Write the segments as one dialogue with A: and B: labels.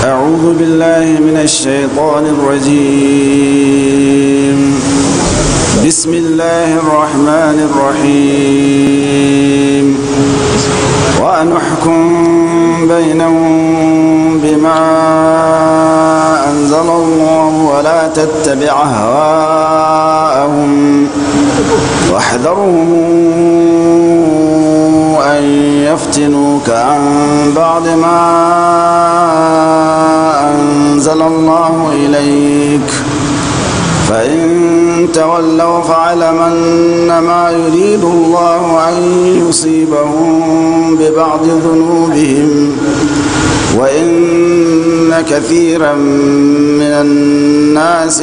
A: أعوذ بالله من الشيطان الرجيم بسم الله الرحمن الرحيم وأن احكم بينهم بما أنزل الله ولا تتبع أهواءهم واحذرهم أن يفتنوك عن بعض ما أنزل الله إليك فإن تولوا فاعلم أنما يريد الله أن يصيبهم ببعض ذنوبهم وإن كثيرا من الناس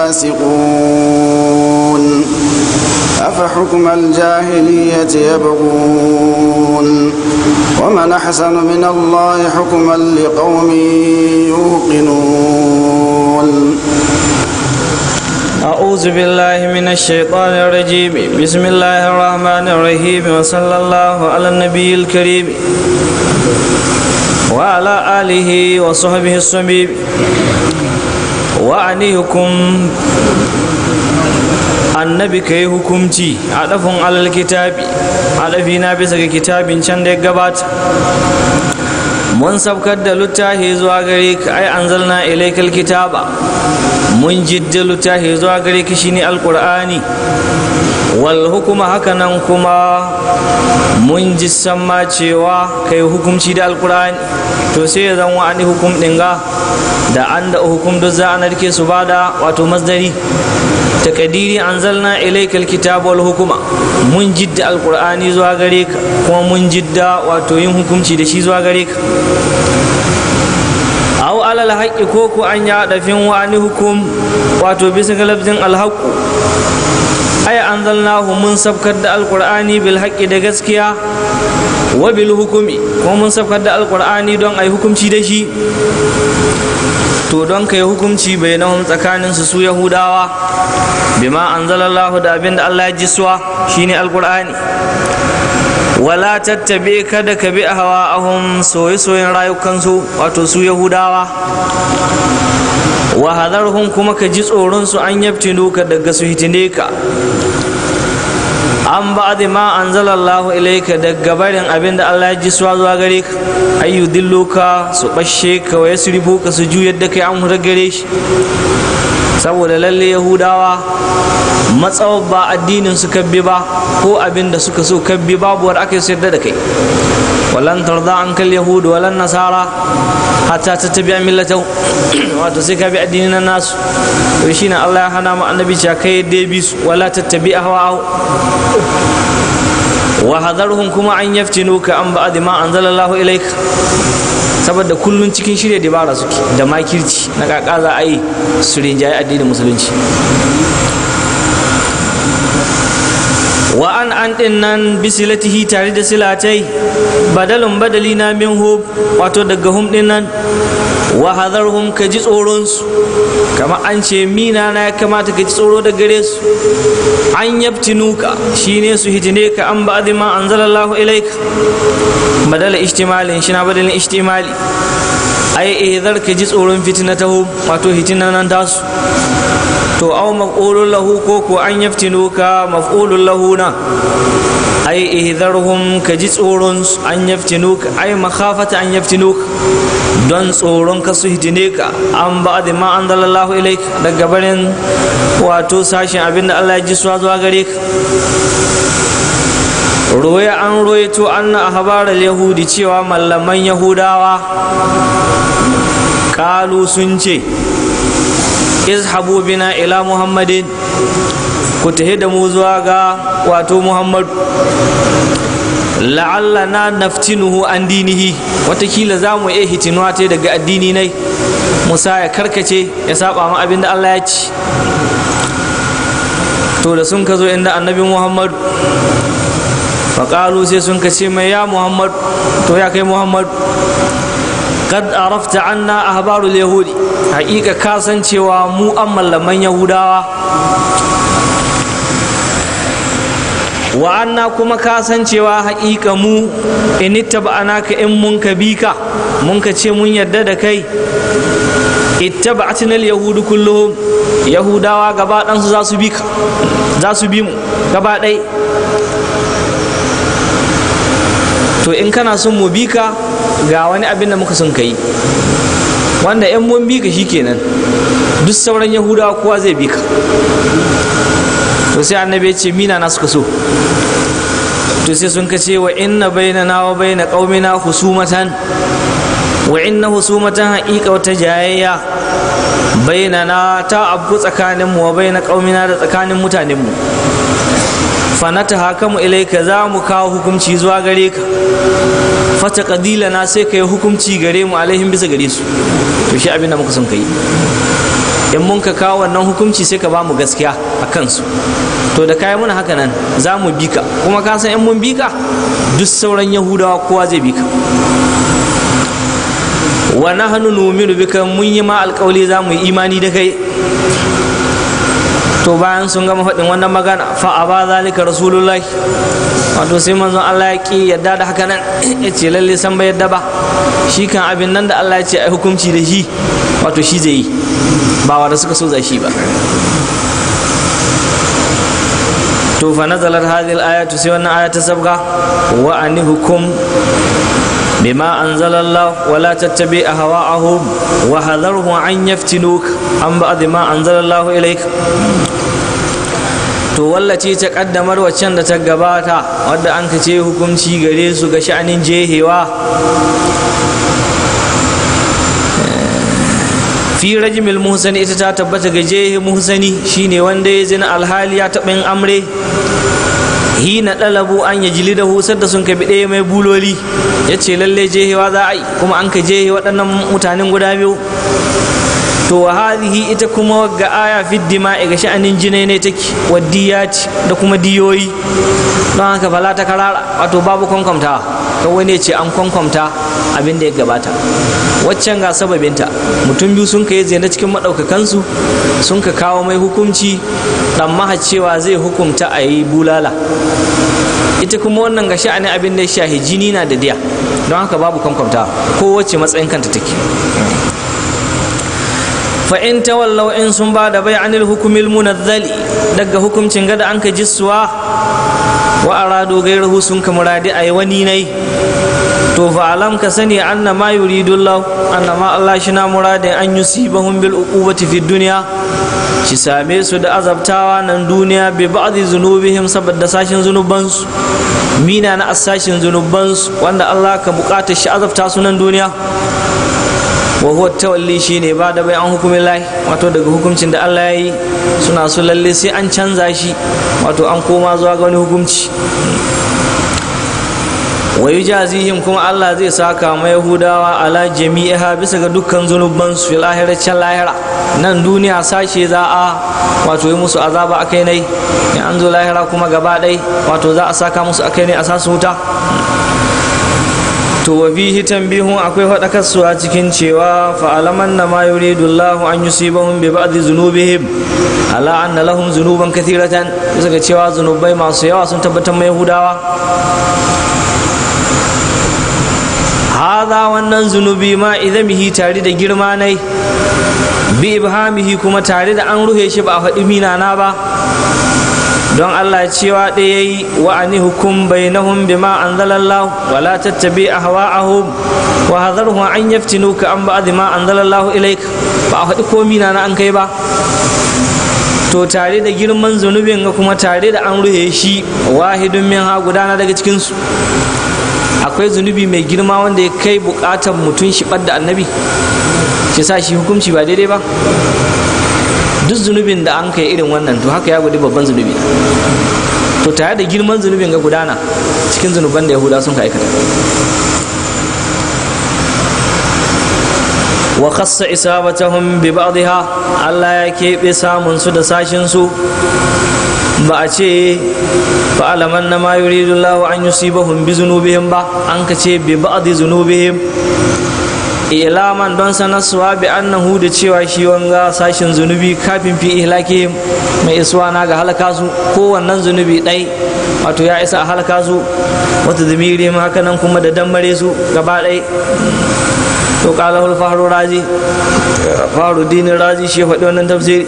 A: لفاسقون أفحكم الجاهلية يبغون ومن أحسن من الله حكما لقوم يوقنون
B: أعوذ بالله من الشيطان الرجيم بسم الله الرحمن الرحيم وصلى الله على النبي الكريم وعلى آله وصحبه الصميم وعنيكم annabi ka yi hukumci a ɗafin alal kitabi a ɗafi na bisa ga kitabin can da ya gabata mun sabkar da littafi zuwa gare ka ai anzalna ilaikal kitaba mun jidda littafi zuwa gare ka shine alqur'ani wal hukuma hakanan kuma mun ji samma cewa kai hukumci da alqur'ani to sai ya zan wa'ani hukum ɗin ga da an da hukum duk za a narke su bada wato masdari takadiri anzalna ilayka alkitaba wal hukuma mun jidda alqur'ani zuwa gare ka kuma mun jidda wato yin hukunci da shi zuwa gare ka aw alal haqqi ko ku an ya dafin wani hukum wato bisa ga lafzin alhaqu ay anzalnahu mun sabkar da alqur'ani bil haqqi da gaskiya wa bil hukumi kuma mun sabkar da alqur'ani don ai hukunci da shi to don ka yi hukunci bai nahum tsakanin su su yahudawa bima anzalallahu da abin da Allah ya jiswa shine alqur'ani wala tattabi kada ka bi ahwa'ahum soye-soyen rayukansu wato su yahudawa wa hadarhum kuma ka ji tsoron su an yaftinu ka daga su hitine ka an ba da ma an zalallahu ilaika daga barin abin da Allah ya ji suwa zuwa gare ka ayyu dilluka su bashe ka wa yasrifu ka su juyar da kai an hura gare shi saboda lalle yahudawa matsawar ba addinin su kabbi ba ko abin da suka so kabbi babu war aka sayar da kai walan tarda an kal yahudu walan nasara hatta ta tabi millata wato sai ka bi addinin nasu to shine Allah ya hana mu annabi cewa kai dai bi su wala tattabi ahwa'ahu wa hadarhum kuma an yaftinuka an ba'd ma anzalallahu ilaik saboda kullun cikin shirya dabara suke da makirci na kaka za a yi su rinjaye addinin musulunci wa an an din nan bisilatihi tare da silatai badalin badali na min hub wato daga hum din nan wa hadarhum ka ji tsoronsu kama an ce mina na ya kamata ka ji tsoro da gare su an yabtinuka shine su hitine ka an ba'd ma anzalallahu ilaika badala ishtimalin shi na badalin ishtimali ai ihzar ka ji tsoron fitnatahu wato hitinan nan tasu to aw maf'ulun lahu ko ko an yaftinuka maf'ulun lahu na ai ihzarhum ka ji tsoron an yaftinuka ai makhafata an yaftinuka don tsoron ka su hitine ka an ba da ma an zalallahu ilaik daga barin wato sashen abin da Allah ya ji suwa zuwa gare ka ruwaya an royato anna ahbaral yahudi cewa mallaman yahudawa kalu sun ce izhabu bina ila muhammadin ku tahi da mu zuwa ga wato muhammad la'alla na naftinuhu an dinihi watakila za mu iya hitinuwa ta daga addini nai musa ya karkace ya saba ma abin da allah ya ci to da sun ka zo inda annabi muhammad faƙalu sai sun ka ce mai ya muhammad to ya kai muhammad kad arafta anna ahbarul yahudi haƙiƙa kasancewa mu an mallaman yahudawa wa anna kuma kasancewa haƙiƙa mu in ittaba'ana ka in mun ka bi ka mun ka ce mun yarda da kai ittaba'atina al-yahudu kulluhum yahudawa gaba ɗansu za su bi ka za su bi mu gaba ɗai to in kana son mu bi ka ga wani abin da muka son ka yi wanda in mun bi ka shikenan duk sauran yahudawa kowa zai bi ka to sai annabi ya ce mina na suka so to sai sun kace wa inna bainana wa baina qaumina husumatan wa inna husumatan haqiqa wata jayayya bainana ta abu tsakanin mu wa baina qaumina da tsakanin mutanen mu fa natahakamu ilayka za mu kawo hukunci zuwa gare ka fata kadilana sai ka yi hukunci gare mu alaihim bisa gare su to shi abin da muka son ka yi in mun ka kawo wannan hukunci sai ka ba mu gaskiya a kansu to da kayi muna haka nan za mu bi ka kuma ka san in mun bi ka duk sauran yahudawa kowa zai bi ka wa nahnu nu'minu bika mun yi ma alƙawli za mu yi imani da kai to bayan sun gama faɗin wannan magana fa a ba zalika rasulullahi wato sai manzon Allah ya ki yadda da haka nan ya ce lalle san bai yadda ba shi kan abin nan da Allah ya ce ai hukunci da shi wato shi zai yi ba wanda suka so za shi ba to fa nazalat hadhihi al-ayatu sai wannan aya ta sabga wa an hukum bima anzala Allah wa la tattabi ahwa'ahum wa hadharhum an yaftinuk an ba'd ma anzala Allah ilayk to wallace ta kaddamar waccan da ta gabata wadda an ka ce hukunci gare su ga sha'anin jehewa fi rajimil muhsani ita ta tabbata ga jehe muhsani shine wanda ya zina alhali ya taɓa yin amre hina ɗalabu an ya jili da husar da sun kabi ɗaya mai buloli ya ce lalle jehewa za a yi kuma an ka jehe waɗannan mutanen guda biyu to wa hadhihi ita kuma ga aya fi dima'i ga sha'anin jinai ne take wadiyati da kuma diyoyi don haka fala ta karara wato babu kwankwamta kawai ne ce an kwankwamta abin da ya gabata waccan ga sababinta mutum biyu sun ka yi zina cikin maɗaukakansu sun ka kawo mai hukunci dan maha cewa zai hukumta a yi bulala ita kuma wannan ga sha'anin abin da ya shahi jini na da diya don haka babu kwankwamta ko wacce matsayin kanta take fa in tawallaw in sun ba da bai anil hukumil munazzali daga hukuncin gada an ka jissuwa wa arado gairahu sun ka muradi a wani nai to fa alam ka sani anna ma yuridu Allah anna ma Allah shi na muradin an yusibahum bil uqubati fid dunya shi same su da azabtawa nan duniya bi ba'dhi zunubihim saboda sashin zunubansu mina na asashin zunubansu wanda Allah ka bukata shi azabta su nan duniya wa huwa tawalli shine ba da bai an hukumin lahi wato daga hukuncin da Allah ya yi suna su lalle sai an canza shi wato an koma zuwa ga wani hukunci wa yujazihim kuma Allah zai saka ma Yahudawa ala jami'iha bisa ga dukkan zunuban su fil can lahira nan duniya sashe za a wato yi musu azaba akai ne in an zo lahira kuma gaba ɗai wato za a saka musu akai ne a sasu wuta to wa fihi tanbihun akwai faɗakarsu a cikin cewa fa'alaman na ma yuridu Allah an yusibahum bi ba'dhi zunubihim ala anna lahum zunuban kathiratan bisa ga cewa zunubai masu yawa sun tabbatar mai Yahudawa hadha wannan zunubi ma idamihi tare da girma nai bi ibhamihi kuma tare da an ruhe shi ba a faɗi minana ba don Allah cewa ɗaya yi wa ani hukum bainahum bima anzalallahu wa la tattabi ahwa'ahum wa hadharhum an yaftinuka an ba'd ma anzalallahu ilaik ba a faɗi komi na an kai ba to tare da girman zunubin ga kuma tare da an ruhe shi wahidun min ha gudana daga cikin su akwai zunubi mai girma wanda ya kai bukatar mutum shi da annabi shi sa shi hukunci ba daidai ba duk zunubin da an kai irin wannan to haka ya gudu babban zunubi to tare da girman zunubin ga gudana cikin zunuban da yahuda sun ka aikata wa khassa isabatahum bi ba'dha Allah ya keɓe samun su da sashin su ba a ce fa alaman na ma yuridu Allah an yusibahum bi zunubihim ba an ka ce bi ba'dhi zunubihim ilaman don sanarsuwa bi annahu da cewa shi wanga sashin zunubi kafin fi ihlaki mai isuwa na ga halaka su kowannan zunubi ɗai wato ya isa a halaka su wata zamiri ma haka nan kuma da dammare su gaba ɗaya to kalahul faru razi faru dinin razi shi faɗi wannan tafsiri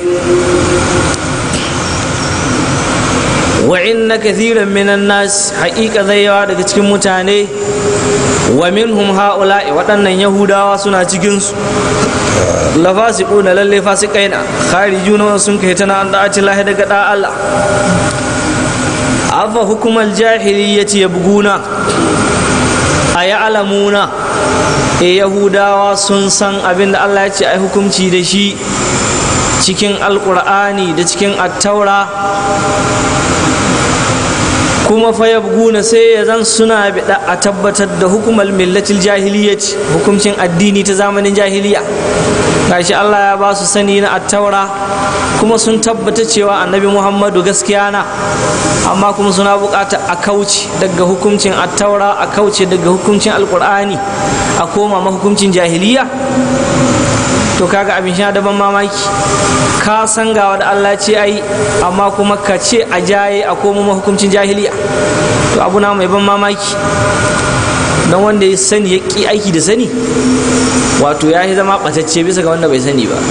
B: wa inna kathiran minan nas haƙiƙa zai yawa daga cikin mutane wa minhum ha'ula'i waɗannan yahudawa suna cikin su la fasiquna lalle fasiqaina kharijuna sun kai tana an da'ati lahi daga da Allah afa hukumal jahiliyyati yabguna ayalamuna e yahudawa sun san abin da Allah ya ce ai hukunci da shi cikin alkur'ani da cikin attaura kuma fa yabguna sai ya zan suna bida a tabbatar da hukumar millatil jahiliyyati hukuncin addini ta zamanin jahiliya gashi Allah ya ba su sani na attaura kuma sun tabbata cewa annabi Muhammadu gaskiya na amma kuma suna bukata a kauce daga hukuncin attaura a kauce daga hukuncin alkur'ani a koma mahukuncin jahiliya to kaga abin sha daban mamaki ka san ga da Allah ce ai amma kuma ka ce a jaye a koma mahukuncin jahiliya to abu na mai ban mamaki don wanda ya sani ya ƙi aiki da sani wato ya yi zama ɓatacce bisa ga wanda bai sani ba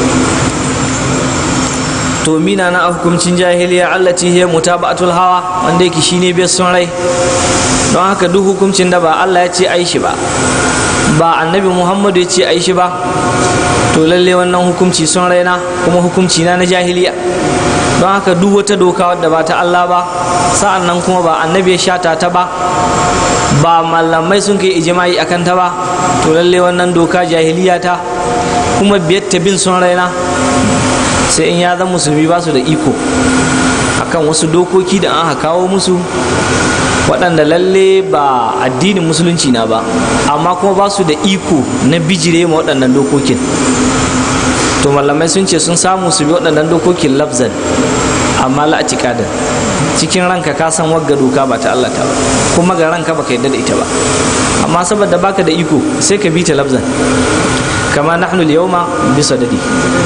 B: to mina na hukuncin jahiliya allati hiya mutaba'atul hawa wanda yake shine bai son rai don haka duk hukuncin da ba Allah ya ce ai shi ba ba annabi Muhammadu ya ce ai shi ba to lalle wannan hukunci son raina kuma hukunci na na jahiliya don haka duk wata doka wadda ba ta Allah ba sa'an nan kuma ba annabi ya shata ta ba ba malamai sun kai ijimai akan ta ba to lalle wannan doka jahiliya ta kuma biyar ta bin son raina sai in ya zan musulmi ba su da iko akan wasu dokoki da an kawo musu waɗanda lalle ba addinin musulunci na ba amma kuma ba su da iko na bijire ma waɗannan dokokin to malamai sun ce sun samu su bi waɗannan dokokin lafzan amma la'atikadin cikin ranka ka san wagga doka ba ta Allah ta ba kuma ga ranka baka yadda da ita ba amma saboda baka da iko sai ka bi ta lafzan kama nahnu al-yawma bi sadadi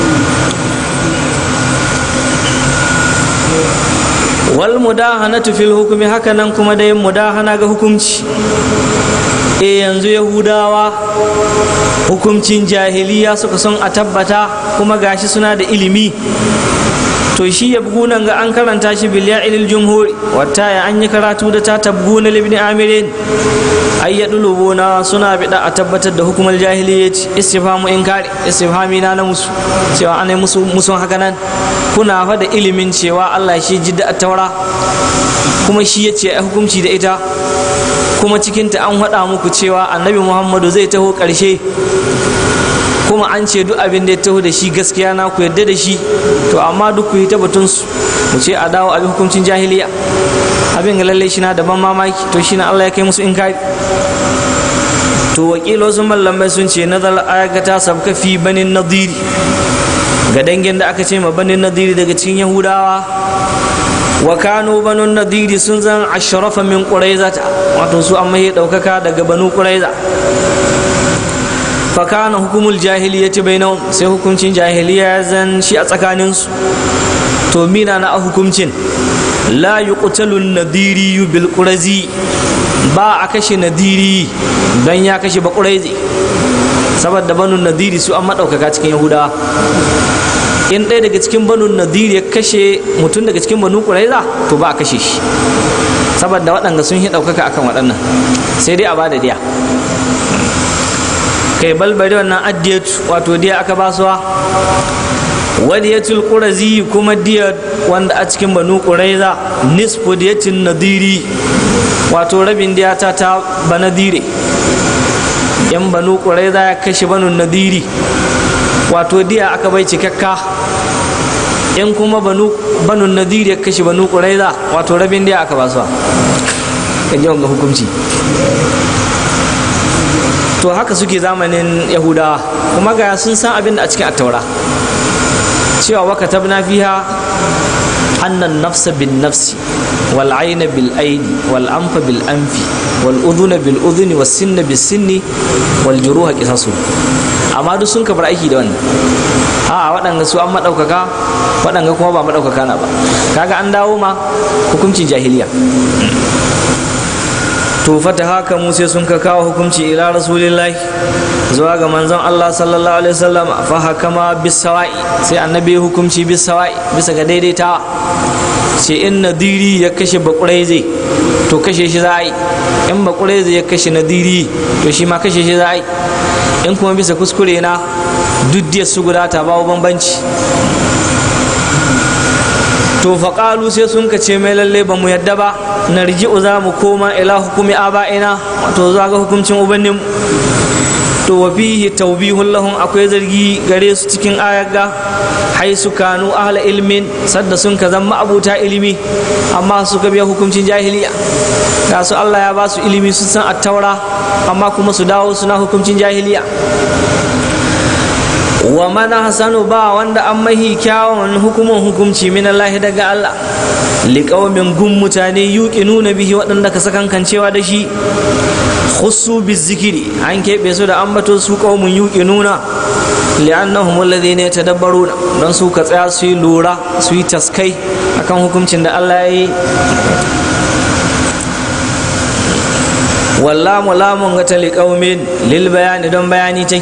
B: wal mudahanatu fil hukumi haka nan kuma da yin mudahana ga hukunci e yanzu yahudawa hukuncin jahiliya suka son a tabbata kuma gashi suna da ilimi to shi ya bugunan ga an karanta shi bil ya'ilil jumhuri wata ya an yi karatu da ta tabguna libni amirin ay yadlubuna suna bida a tabbatar da hukumar jahiliyyati istifhamu inkari istifhami na na musu cewa ana musu musun haka nan kuna fa da ilimin cewa Allah shi jidda taura kuma shi ya ce hukunci da ita kuma cikinta an haɗa muku cewa annabi muhammadu zai taho ƙarshe kuma an ce duk abin da ya taho da shi gaskiya na ku yadda da shi to amma duk ku yi ta batunsu mu ce a dawo abin hukuncin jahiliya abin ga lallai shi na daban mamaki to shi na Allah ya kai musu inkari to wakilo sun mallamai sun ce nazar ayakata sabka fi banin nadiri ga dangin da aka ce ma banin nadiri daga cikin yahudawa wa kanu banu nadiri sun zan ashrafa min quraizata wato su amma ya daukaka daga banu quraiza fa kana hukumul jahiliyyati bainahum sai hukuncin jahiliya zan shi a tsakanin su to mina na hukuncin la yuqtalu nadiri bil qurazi ba a kashe nadiri dan ya kashe ba quraizi saboda banu nadiri su an madaukaka cikin yahudawa in ɗaya daga cikin banu nadir ya kashe mutum daga cikin banu ƙuraiza to ba a kashe shi saboda waɗanda sun yi ɗaukaka akan waɗannan sai dai a ba da diya kai balbari wannan addiyat wato diya aka ba suwa wadiyatul qurazi kuma diya wanda a cikin banu ƙuraiza nisfu diyatin nadiri wato rabin diya ta ta banadire yan banu ƙuraiza ya kashe banu nadiri wato diya aka bai cikakka in kuma banu nadir ya kashe banu ƙuraiza wato rabin diya aka basuwa kan yawan ga hukunci to haka suke zamanin yahudawa kuma ga sun san abin da a cikin attaura cewa waka tabna fiha annan nafsa bin nafsi wal aina bil aini wal anfa bil anfi wal udhuna bil udhuni was sinna bis sinni wal juruha qisasu amma duk sun kabar aiki da wannan a waɗanga su an maɗaukaka waɗanga kuma ba maɗaukaka na ba kaga an dawo ma hukuncin jahiliya to fata haka mu sai sun ka kawo hukunci ila rasulillahi zuwa ga manzon Allah sallallahu alaihi wasallam fa hakama bisawa'i sai annabi hukunci bisawa'i bisa ga daidaitawa ce in nadiri ya kashe bakurai zai to kashe shi za a yi in bakurai zai ya kashe nadiri to shi ma kashe shi za a yi in kuma bisa kuskure na duk su guda ta babu bambanci to faƙalu sai sun ka ce mai lalle ba mu yadda ba na riji'u za mu koma ila hukumi aba'ina wato zuwa ga hukuncin ubannin to wa fihi tawbihun lahum akwai zargi gare su cikin ayaga haisu kanu ahla ilmin sadda sun ka zama abuta ilimi amma suka biya hukuncin jahiliya ga su Allah ya ba su ilimi sun san attaura amma kuma su dawo suna hukuncin jahiliya wa mana hasanu ba wanda an mahi kyawun hukumin hukumci min Allah daga Allah liƙaumin gun mutane yuƙi nuna bihi waɗanda ka sakankancewa da shi khusu bizikiri an keɓe su da ambato su ƙaumin yuƙi nuna li'annahum alladhina yatadabbaruna don su ka tsaya su yi lura su yi taskai akan hukuncin da Allah ya yi wallamu lamun ga tali ƙaumin lil bayani don bayani take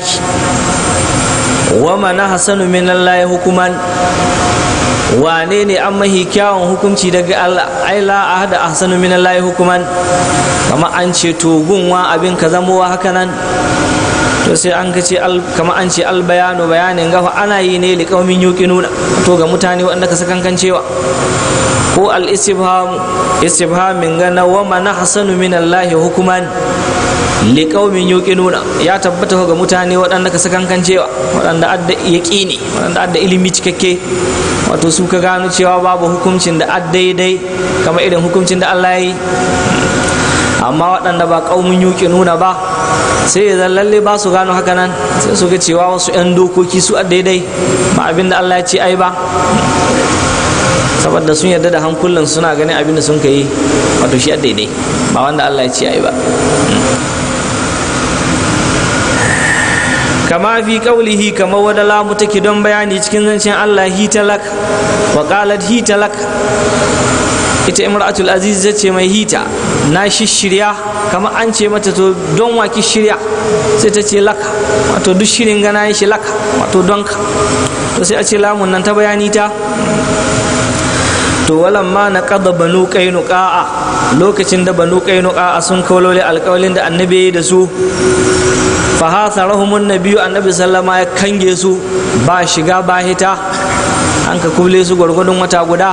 B: wa mana hasanu min Allah hukuman wane ne an mahi kyawun hukunci daga Allah ai la ahada ahsanu min Allah hukuman kama an ce to gunwa abin ka zamowa haka nan to sai an ka ce kama an ce al bayanu bayanin gafa ana yi ne liqaumin yuqinuna to ga mutane wanda ka sakan cewa ko al istibham istibhamin gana wa man hasanu min Allah hukuman liƙaumin yuƙinuna ya tabbata ga mutane waɗanda ka sakankan cewa waɗanda adda yaƙini waɗanda adda ilimi cikakke wato su ka gano cewa babu hukuncin da addaidai kamar irin hukuncin da Allah ya yi amma waɗanda ba ƙaumin yuƙinuna ba sai ya lalle ba su gano haka nan sai su ga cewa wasu 'yan dokoki su addaidai ba abin da Allah ya ce ai ba saboda sun yarda da hankulan suna ganin abin da sun ka yi wato shi daidai ba wanda Allah ya ce ai ba kama fi kaulihi kama wada lamu take don bayani cikin zancen Allah hitalak wa qalat hitalak ita imratul aziz ta ce mai hita na shirya kama an ce mata to don waki shirya sai ta ce laka wato duk shirin gana shi laka wato don ka to sai a ce lamun nan ta bayani ta to walan ma na kada banu qainuqa lokacin da banu qainuqa sun kaulole alƙawalin da annabi da su fa hasarahumun nabiyyu annabi sallama ya kange su ba shiga ba hita an ka kuble su gwargwadon wata guda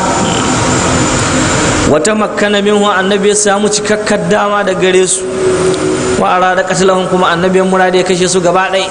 B: wata makkana minhu annabi ya samu cikakkar dama da gare su wa arada qatlahum kuma annabi murade ya kashe su gaba ɗaya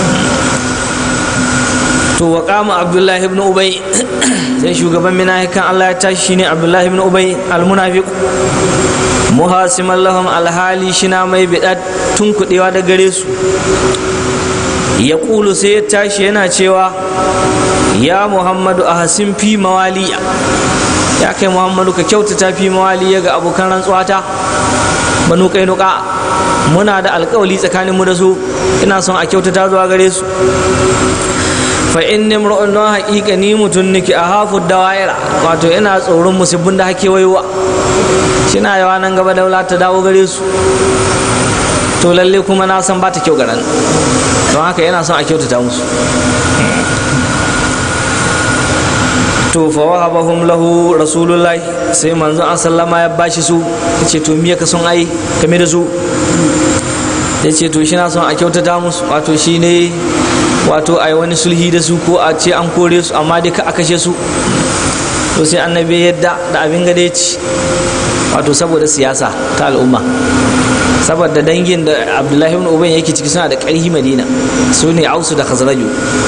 B: to wa kama abdullahi ibn ubay sai shugaban minahikan Allah ya tashi shine abdullahi ibn ubay almunafiq muhasiman lahum alhali shina mai bidat tun kudewa da gare su ya kulu sai ya tashi yana cewa ya muhammadu a hasin fi mawaliya ya kai muhammadu ka kyautata fi mawaliya ga abokan rantsuwata banu kainuka muna da alkawali tsakaninmu da su ina son a kyautata zuwa gare su fa inni imru'un don haƙiƙa ni mutum nake a hafu dawaira wato ina tsoron musibbin da hake waiwa shina yawa nan gaba daula ta dawo gare su to lalle kuma na san ba ta kyau garan don haka yana son a kyautata musu to fa wahabahum lahu rasulullahi sai manzo an sallama ya bashi su yace to miya ka son ai game da su yace to shi na son a kyautata musu wato shine wato a yi wani sulhi da su ko a ce an kore su amma dai ka a kashe su to sai annabi yadda da abin gada ci wato saboda siyasa ta al'umma saboda dangin da abdullahi ibn ubayn yake ciki suna da ƙarfi madina su ne ausu da khazraju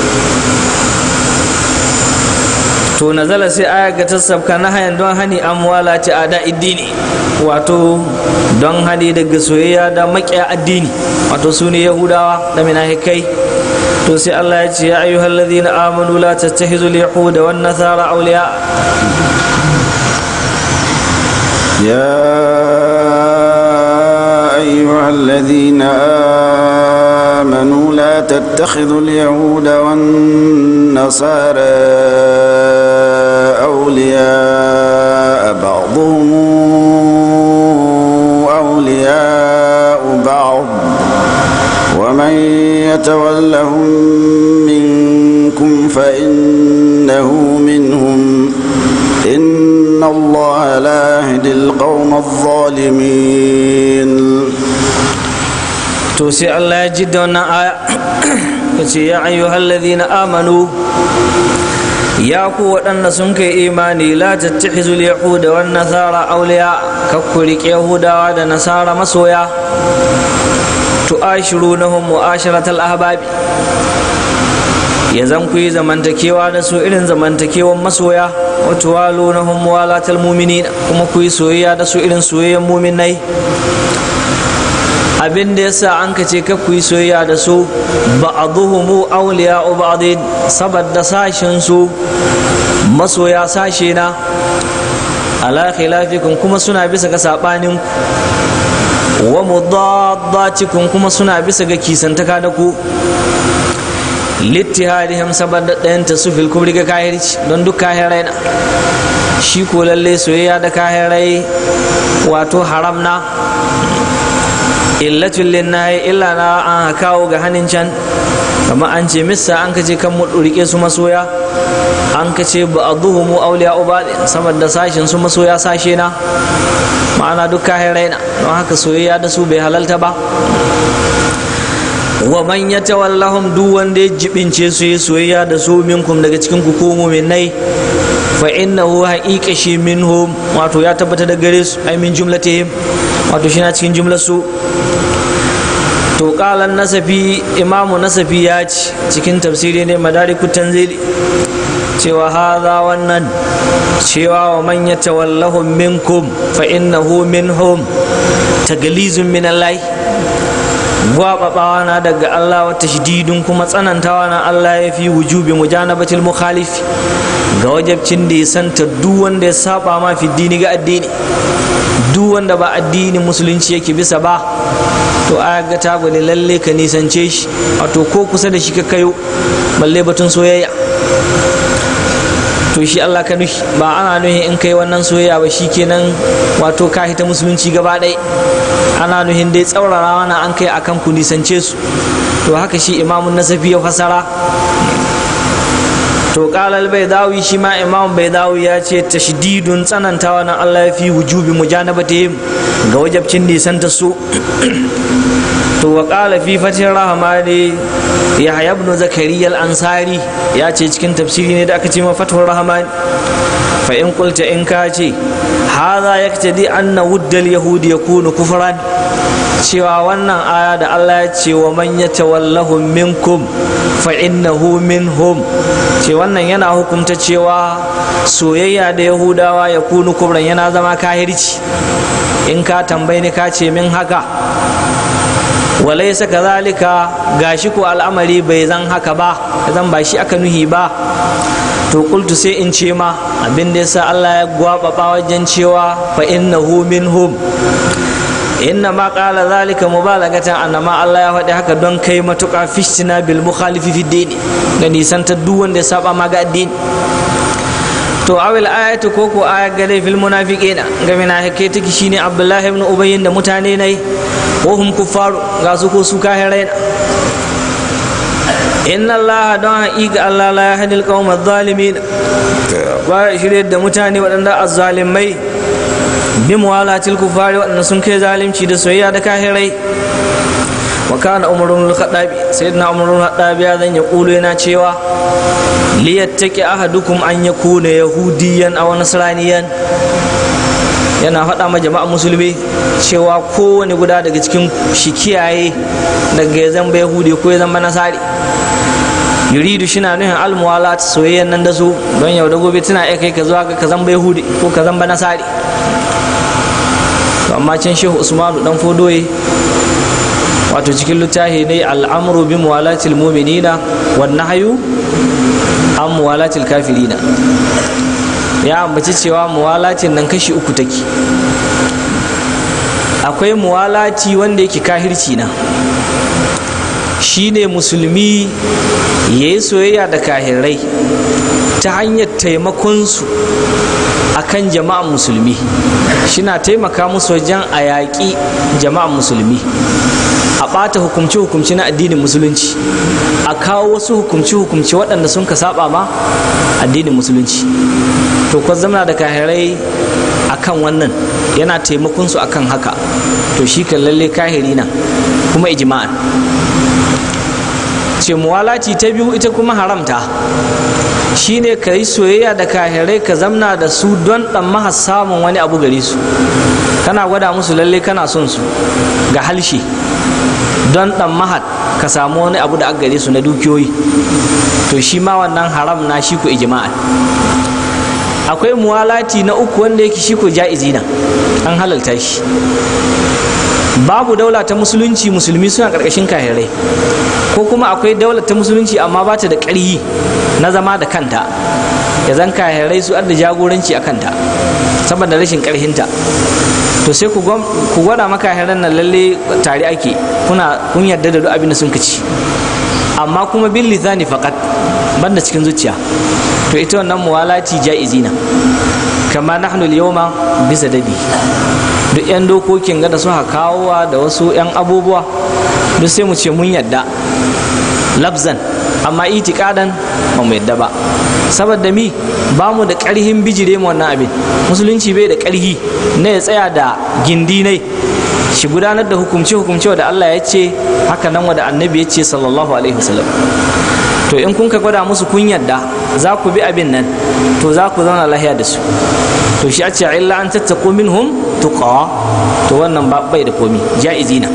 B: to nazala sai aya ga tasabka na hayan don hani amwala ta ada iddini wato don hani daga soyayya da maƙiya addini wato su ne yahudawa da minahikai to sai Allah ya ce ya ayyuhal ladhina amanu la tattakhizul yahuda wan nasara awliya
A: يا أيها أيها الذين آمنوا لا تتخذوا اليهود والنصارى أولياء بعضهم أولياء بعض ومن يتولهم منكم فإنه منهم إن الله لا يهدي القوم الظالمين
B: to sai Allah ya ji da wannan aya ya ce ya ayyuhal ladhina amanu ya ku waɗanda sun kai imani la tattakhizul yahuda wan nasara awliya kakku riƙe yahudawa da nasara masoya tu'ashirunahum mu'asharatal ahbabi ya zan ku yi zamantakewa da su irin zamantakewan masoya wato walunahum walatal mu'minin kuma ku yi soyayya da su irin soyayyan mu'minai abin da yasa an ka ce ku yi soyayya da su ba'dhuhum awliya'u ba'din saboda sashin su masoya sashe na ala khilafikum kuma suna bisa ga sabanin wa mudaddatikum kuma suna bisa ga kisantaka da ku littihadihim saboda ɗayan ta su fil kubri ga kahirci don duk kahirai na shi ko lalle soyayya da kahirai wato haram na illatul linnahi illa na an kawo ga hannun can kama an ce missa an kace kan mu rike su masoya an kace ba aduhumu awliya ubadi saboda sashin su masoya sashe na ma'ana duk kahirai na don haka soyayya da su bai halalta ba wa man yatawallahum duk wanda ya jibince su yi soyayya da su minkum daga cikin ku ko mu'minai fa innahu haqiqa shi minhum wato ya tabbata da gare su ai min jumlatihim wato shi na cikin jumlar su to qalan nasafi imamu nasafi ya ci cikin tafsiri ne madarikut tanzili cewa haza wannan cewa wa man yatawallahum minkum fa innahu minhum taglizun min Allah gwababawa na daga Allah wata shididun kuma tsanantawa na Allah ya fi wujubi mujanabatil mukhalif ga wajabcin da ya santa duk wanda ya saba ma fi dini ga addini duk wanda ba addinin musulunci yake bisa ba to a ga ta gwada lalle ka nisance shi wato ko kusa da shi ka kayo balle batun soyayya to shi Allah ka nuhi ba ana nuhi in kai wannan soyayya ba kenan wato ka hita musulunci gaba ɗaya ana nuhin dai tsaurara wani an kai akan ku nisance su to haka shi imamun nasafi ya fasara to kalal bai dawi shi ma imam bai dawi ya ce tashdidun tsanantawa na Allah ya fi wujubi mujanabatihim ga wajabcin nisanta su to wa qala fi fatin rahmani yahya ibn zakariya al-ansari ya ce cikin tafsiri ne da aka ce ma fatul rahmani fa in qulta in ka ce hadha yaktadi anna wuddal yahudi yakunu kufran cewa wannan aya da Allah ya ce wa man yatawallahu minkum fa innahu minhum ce wannan yana hukunta cewa soyayya da yahudawa ya kunu kubran yana zama kahirci in ka tambayi ni ka ce min haka walaisa kazalika gashi ko al'amari bai zan haka ba zan ba shi aka nuhi ba to kultu sai in ce ma abin da yasa Allah ya gwababa wajen cewa fa innahu minhum inna ma qala zalika mubalagatan annama Allah ya faɗi haka don kai matuƙa fishtina bil mukhalifi fi dini ga nisan ta duk wanda ya saba ma ga addini to awil ayatu ko ko ayat gare fil munafiqina ga munafike take shine Abdullahi ibn Ubay da mutane ne ko hum kuffaru ga su ko su kahirai inna Allah don haƙiƙa Allah la yahdil qawma adh-dhalimin ba shirye da mutane waɗanda azzalimai bi muwalatil kufari waɗanda sun kai zalimci da soyayya da kahirai wa kana umrun al-khattabi sayyidina umrun al-khattabi ya zan ya kulu yana cewa li yattaqi ahadukum an yakuna yahudiyan aw nasraniyan yana faɗa ma jama'a musulmi cewa kowane guda daga cikin shi kiyaye daga ya zamba yahudi ko ya zamba nasari yuridu shi na nuhin almuwalat soyayyan nan da su don yau da gobe tana iya kai ka zuwa ga ka zamba yahudi ko ka zamba nasari amma can shehu usmanu dan fodoye wato cikin littafi ne al'amru bi muwalatil mu'minina wan nahyu an muwalatil kafirina ya ambaci cewa muwalatin nan kashi uku take akwai muwalati wanda yake kahirci na shine musulmi ya yi soyayya da kahirai ta hanyar taimakonsu a kan jama'an musulmi shina taimaka musu wajen a yaƙi jama'an musulmi a ɓata hukumce-hukumce na addinin musulunci a kawo wasu hukumce-hukumce waɗanda sun ka saba ma addinin musulunci to kwa zama da kahirai akan wannan yana taimakon su akan haka to shi kan lalle kahiri na kuma ijma'an ce muwalaci ta biyu ita kuma haramta shine ka yi soyayya da kahirai ka zamna da su don ɗan maha samun wani abu gare su kana gwada musu lalle kana son su ga halshe don ɗan mahad ka samu wani abu da aka gare su na dukiyoyi to shi ma wannan haram na shi ku ijma'an akwai muwalati na uku wanda yake shi ko ja'izi na an halalta shi babu daula ta musulunci musulmi suna karkashin kahirai ko kuma akwai daula ta musulunci amma ba ta da ƙarhi na zama da kanta ya zan kahirai su da jagoranci a kanta saboda rashin ƙarhinta to sai ku gwada maka kahiran nan lalle tare ake kuna kun yarda da duk abin da sun ci amma kuma bin lisani faqat banda cikin zuciya to ita wannan muwalati ja'izina kama nahnu al-yawma bisa dadi duk yan dokokin ga da suka kawowa da wasu yan abubuwa duk sai mu ce mun yadda labzan amma itikadan ba mu yadda ba saboda mi ba mu da ƙarhin bijire mu wannan abin musulunci bai da ƙarhi na ya tsaya da gindi ne shi gudanar da hukumce hukumce da Allah ya ce haka nan wada annabi ya ce sallallahu alaihi wasallam to in kun ka gwada musu kun yadda za ku bi abin nan to za ku zauna lahiya da su to shi a ce illa an tattako minhum tuqa to wannan bai da komi ja'izina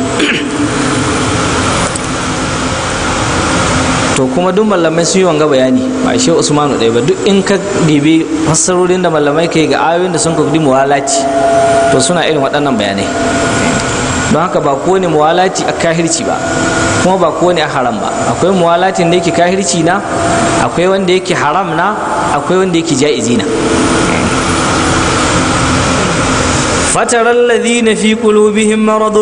B: to kuma duk malamai sun yi wanga bayani ba shi usmanu ɗaya ba duk in ka dibi fassarorin da malamai kai ga ayoyin da sun kudi muwalaci to suna irin waɗannan bayanai don haka ba kowane muwalaci a kahirci ba kuma ba kowane a haram ba akwai muwalatin da yake kahirci na akwai wanda yake haram na akwai wanda yake ja'izi na فترى الذين في قلوبهم مرض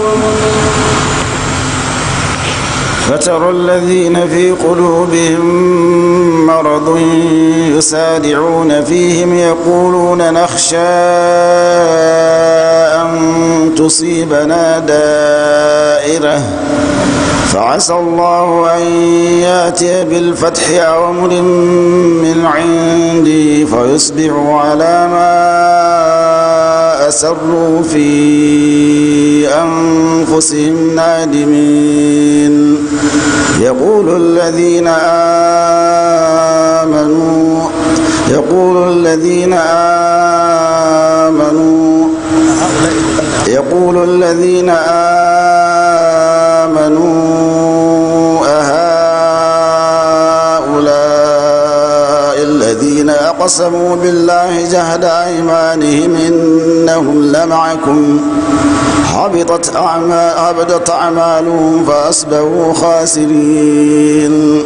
A: فترى الذين في قلوبهم مرض يسارعون فيهم يقولون نخشى أن تصيبنا دائرة فعسى الله أن ياتي بالفتح أو أمر من عندي فيصبحوا على ما أسروا في أنفسهم نادمين يقول الذين آمنوا يقول الذين آمنوا يقول الذين آمنوا أهؤلاء الذين أقسموا بالله جهد أيمانهم إنهم لمعكم حبطت أعمال حبطت أعمالهم فأصبحوا خاسرين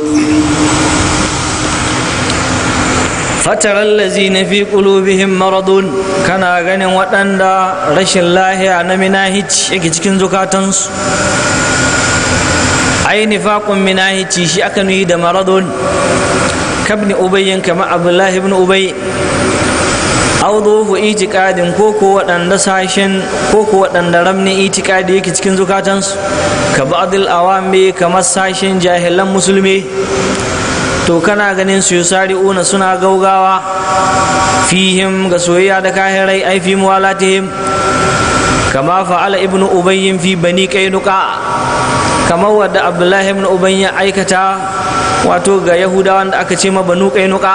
B: فترى الذين في قلوبهم مرض كان ganin waɗanda rashin lahiya na minahici yake cikin zukatansu ai nifaqun minahici shi aka nuyi da maradun kabni ubayyin kama abdullahi ibn ubay auduhu itikadin ko ko waɗanda sashen ko ko waɗanda ramni itikadi yake cikin zukatansu ka ba'dil awami kamar sashen jahilan musulmi to kana ganin su yusari'una suna gaugawa fihim ga soyayya da kahirai ai fi muwalatihim kama fa'ala ibnu ubayyin fi bani kainuka kamar wadda abdullahi ibn ubay ya aikata wato ga yahudawan da aka ce ma banu kainuka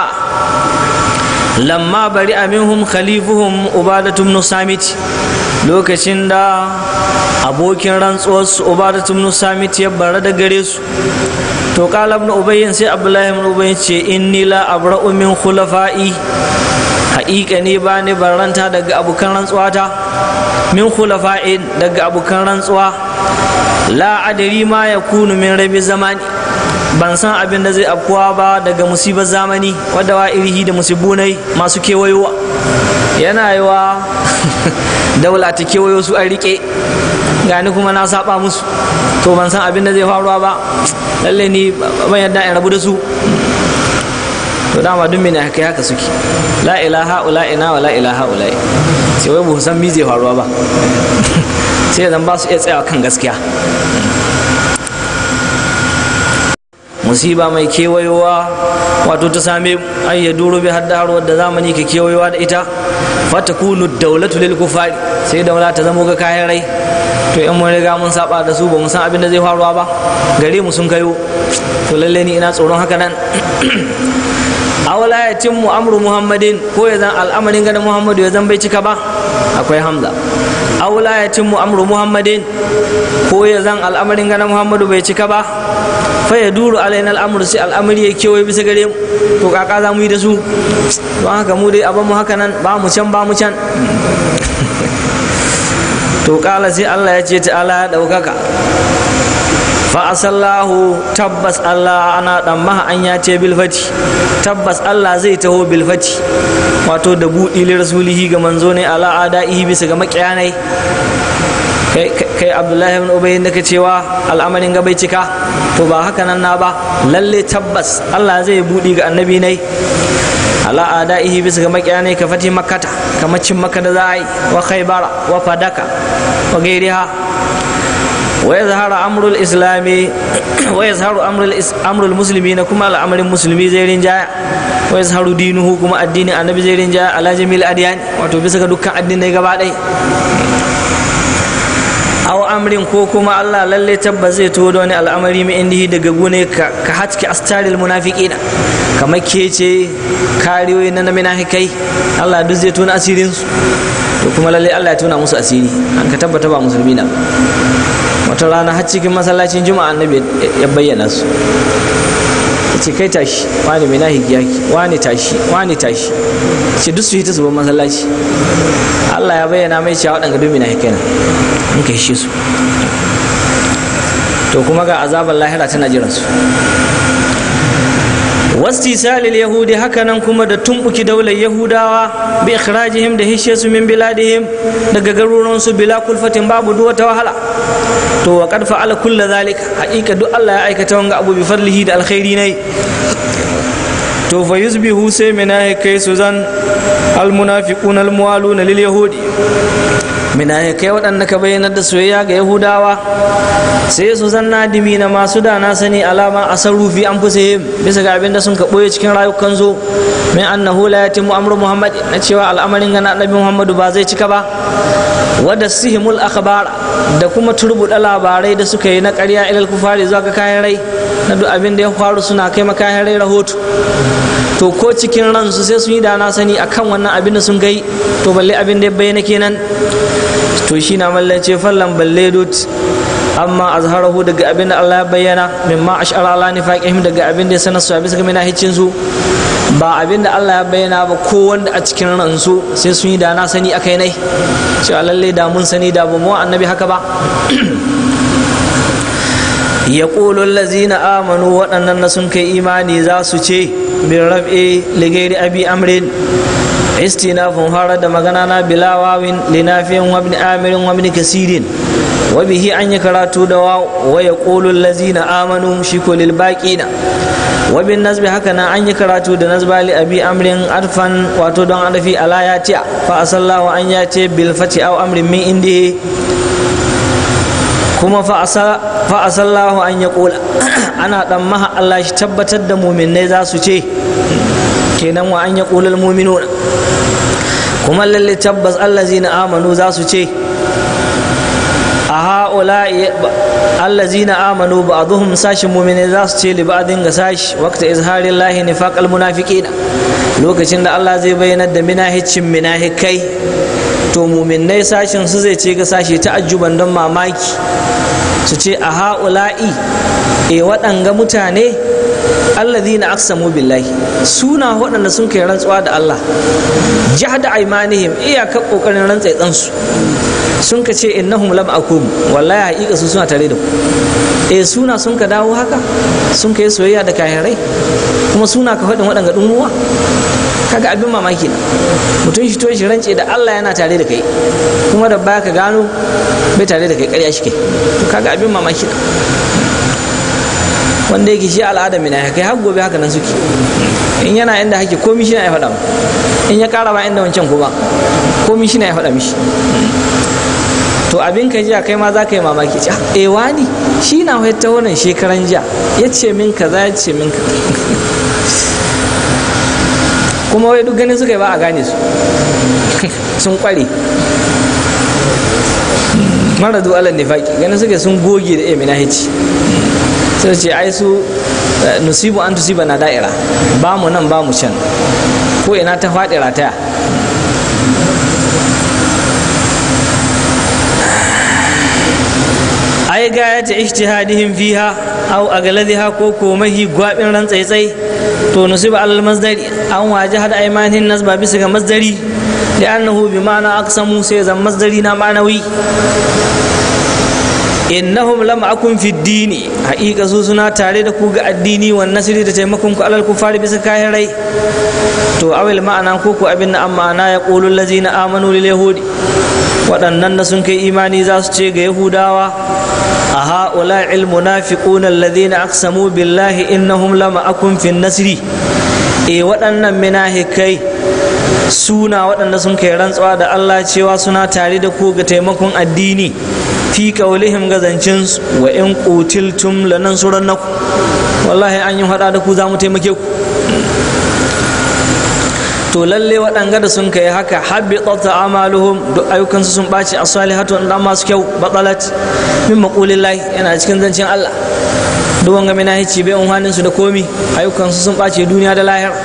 B: lamma bari aminhum khalifuhum ubadatu ibn samit lokacin da abokin rantsuwarsu ubadatu ibn samit ya bara da gare su to kala ibn ubayyin sai abdullahi ibn ubayyin ce inni la abra'u min khulafa'i haƙiƙa ne ba ni barranta daga abokan rantsuwata min khulafa'in daga abokan rantsuwa la adari ma ya kunu min rabi zamani ban san abin da zai afkuwa ba daga musibar zamani wadda wa irihi da musibunai masu kewayowa yana yi wa daula ta kewayo su an rike gani kuma na saba musu to ban san abin da zai faruwa ba lalle ni ban yadda in rabu da su to dama duk mene haka haka suke la ilaha ula ina wa la ilaha ula sai wai ba san mi zai faruwa ba sai zan ba su iya tsayawa kan gaskiya musiba mai kewayowa wato ta same ai ya duro bi hadda har wadda zamani ke kewayowa da ita fatakunu daulatu lil kufari sai daula ta zamo ga kayan rai to in mun riga mun saba da su ba mu san abin da zai faruwa ba gare mu sun kayo to lalle ni ina tsoron haka nan awala ya timmu amru muhammadin ko ya zan al'amarin ganin muhammadu ya zan bai cika ba akwai hamza awala ya timmu amru muhammadin ko ya zan al'amarin ganin muhammadu bai cika ba fa ya duru alaina al'amuru sai al'amari ya kewaye bisa gare mu to kaka za mu yi da su don haka mu dai abin mu haka nan ba mu can ba mu can to kala sai allah ya ce ta'ala ya ɗaukaka fa'asallahu tabbas Allah ana dan maha an ya ce bilfati tabbas Allah zai taho bilfati wato da buɗi li rasulihi ga manzo ne ala adaihi bisa ga makiyanai kai kai Abdullahi ibn Ubay da cewa al'amarin ga bai cika to ba haka nan na ba lalle tabbas Allah zai buɗi ga annabi nai ala adaihi bisa ga makiyanai ka fati makkata kamar cin makka da za a yi wa khaybara wa fadaka wa gairiha ويظهر أمر الإسلام ويظهر أمر أمر المسلمين كما الأمر المسلمي زي رنجا ويظهر دينه كما الدين النبي زي رنجا على جميع الأديان وتبسك دكا الدين نيغا aw amrin ko kuma Allah lalle tabbas zai to wani al'amari mai indihi daga gune ka hatki astaril munafiqina kamar kece kariyoyi na munafikai Allah duk zai tona asirin su to kuma lalle Allah ya tona musu asiri an ka tabbata ba musulmi na wata rana har cikin masallacin juma'a annabi ya bayyana su ce kai tashi wani mai nahi yaki wani tashi wani tashi ce duk su yi ta zuban masallaci Allah ya bayyana mai cewa waɗanda dumi na hikana in ka shi su to kuma ga azabar lahira tana jiran su wastisalil yahudi hakanan kuma da tumbuki daular yahudawa bi ikhrajihim da hishe su min biladihim daga garuruwan su bila kulfatin babu duk wata wahala to wa qad fa'ala kullu zalika haqiqa duk Allah ya aikata wanga abu bi fadlihi da alkhairi ne to fa yusbihu sai mina kai su zan almunafiquna almuwaluna lil yahudi mina kai waɗanda ka bayyana da soyayya ga yahudawa sai su zan nadimi na masu da na sani alama a sarrufi an fi bisa ga abin da sun ka ɓoye cikin rayukan zo min annahu la yatimu amru muhammad na cewa al'amarin gana annabi muhammadu ba zai cika ba wadda sihimul akhbar da kuma turbuɗa labarai da suka yi na ƙarya ilal kufari zuwa ga kayan rai na duk abin da ya faru suna kai makayan rai rahoto to ko cikin ransu sai sun yi da na sani akan wannan abin da sun kai to balle abin da ya bayyana kenan to shi na mallace fallan balle dut amma azharahu daga abin da Allah ya bayyana mimma ash'ara ala nifaqihim daga abin da ya sanar su a bisa ga minahicin su ba abin da Allah ya bayyana ba ko wanda a cikin ransu sai sun yi da na sani akai nai cewa lalle da mun sani da ba mu annabi haka ba ya lazina amanu waɗannan na sun kai imani za su ce bin rab'i ligairi abi amrin istinafun fara da magana na bilawawin linafiyan wabni amirin wabni kasirin wabihi an yi karatu da wa ya lazina amanu shi ko lilbaƙina wabin nazbi haka na an yi karatu da nazba li abi amrin arfan wato don adafi ala ya ce fa asallahu an ya ce bil fati aw amrin min indihi kuma fa asallahu an ya kula ana dan maha Allah shi tabbatar da muminai za su ce kenan wa an ya kula muminuna kuma lalle tabbas allazina amanu za su ce a ha'ula allazina amanu ba'dhum sashin mu'mini za su ce li ba'din ga sashi waqta izharin lahi nifaqal munafiqina lokacin da Allah zai bayyana da minahicin minahikai to mu'minnai sashin su zai ce ga sashi ta'ajjuban don mamaki su ce a ha'ula'i e waɗanga mutane allazina aqsamu billahi suna waɗanda sun kai rantsuwa da Allah jahda aymanihim iyaka kokarin rantsai su sun ka ce innahum lam akum wallahi haƙiƙa su suna tare da ku eh suna sun ka dawo haka sun ka yi soyayya da kahirai kuma suna ka faɗin waɗanga ɗumuwa kaga abin mamaki na mutum shi to shi rance da Allah yana tare da kai kuma da baya ka gano bai tare da kai ƙarya shi kai to kaga abin mamaki na wanda yake shi al'ada mina ya kai har gobe haka nan suke in yana inda hake komi shi na ya faɗa in ya ƙara ba inda wancan kuma komi shi na ya faɗa mishi to abin ka jiya kai ma za ka yi mamaki ce eh wani shi na ta wannan shekaran jiya ya ce min kaza ya ce min kaza kuma wai duk ganin suka yi ba a gane su sun kware mara alal nifaki ganin suka sun goge da emina hici sai ce ai su nusibu an tusiba na da'ira ba mu nan ba mu can ko ina ta faɗi rataya ai gaya ta ijtihadihim fiha aw agladhiha ko ko mahi gwabin ran tsaitsai to nusiba alal masdari an waje hada aimanin nasba bisa ga masdari li'annahu bi ma'ana aqsamu sai zan masdari na ma'anawi innahum lam akun fi dini haƙiƙa su suna tare da ku ga addini wa nasiri da taimakon ku alal kufari bisa kayan rai to awil ma'ana ko ku abin na amma na ya qulu allazina amanu lil yahudi waɗannan da sun kai imani za su ce ga yahudawa a ha'ula ilmunafiquna alladhina aqsamu billahi innahum lama akun fi nasri e waɗannan minahikai suna waɗanda sun kai rantsuwa da Allah cewa suna tare da ku ga taimakon addini fi kaulihim gazancin wa in qutiltum lanansurannakum wallahi an yi hada da ku za mu taimake ku to lalle waɗanga da sun kai haka habbitat amaluhum duk ayyukansu sun ɓaci a salihatu dan masu kyau batsalat min maqulillahi yana cikin zancen Allah duk wanga mina hici bai unhanin su da komi ayyukansu sun ɓace duniya da lahira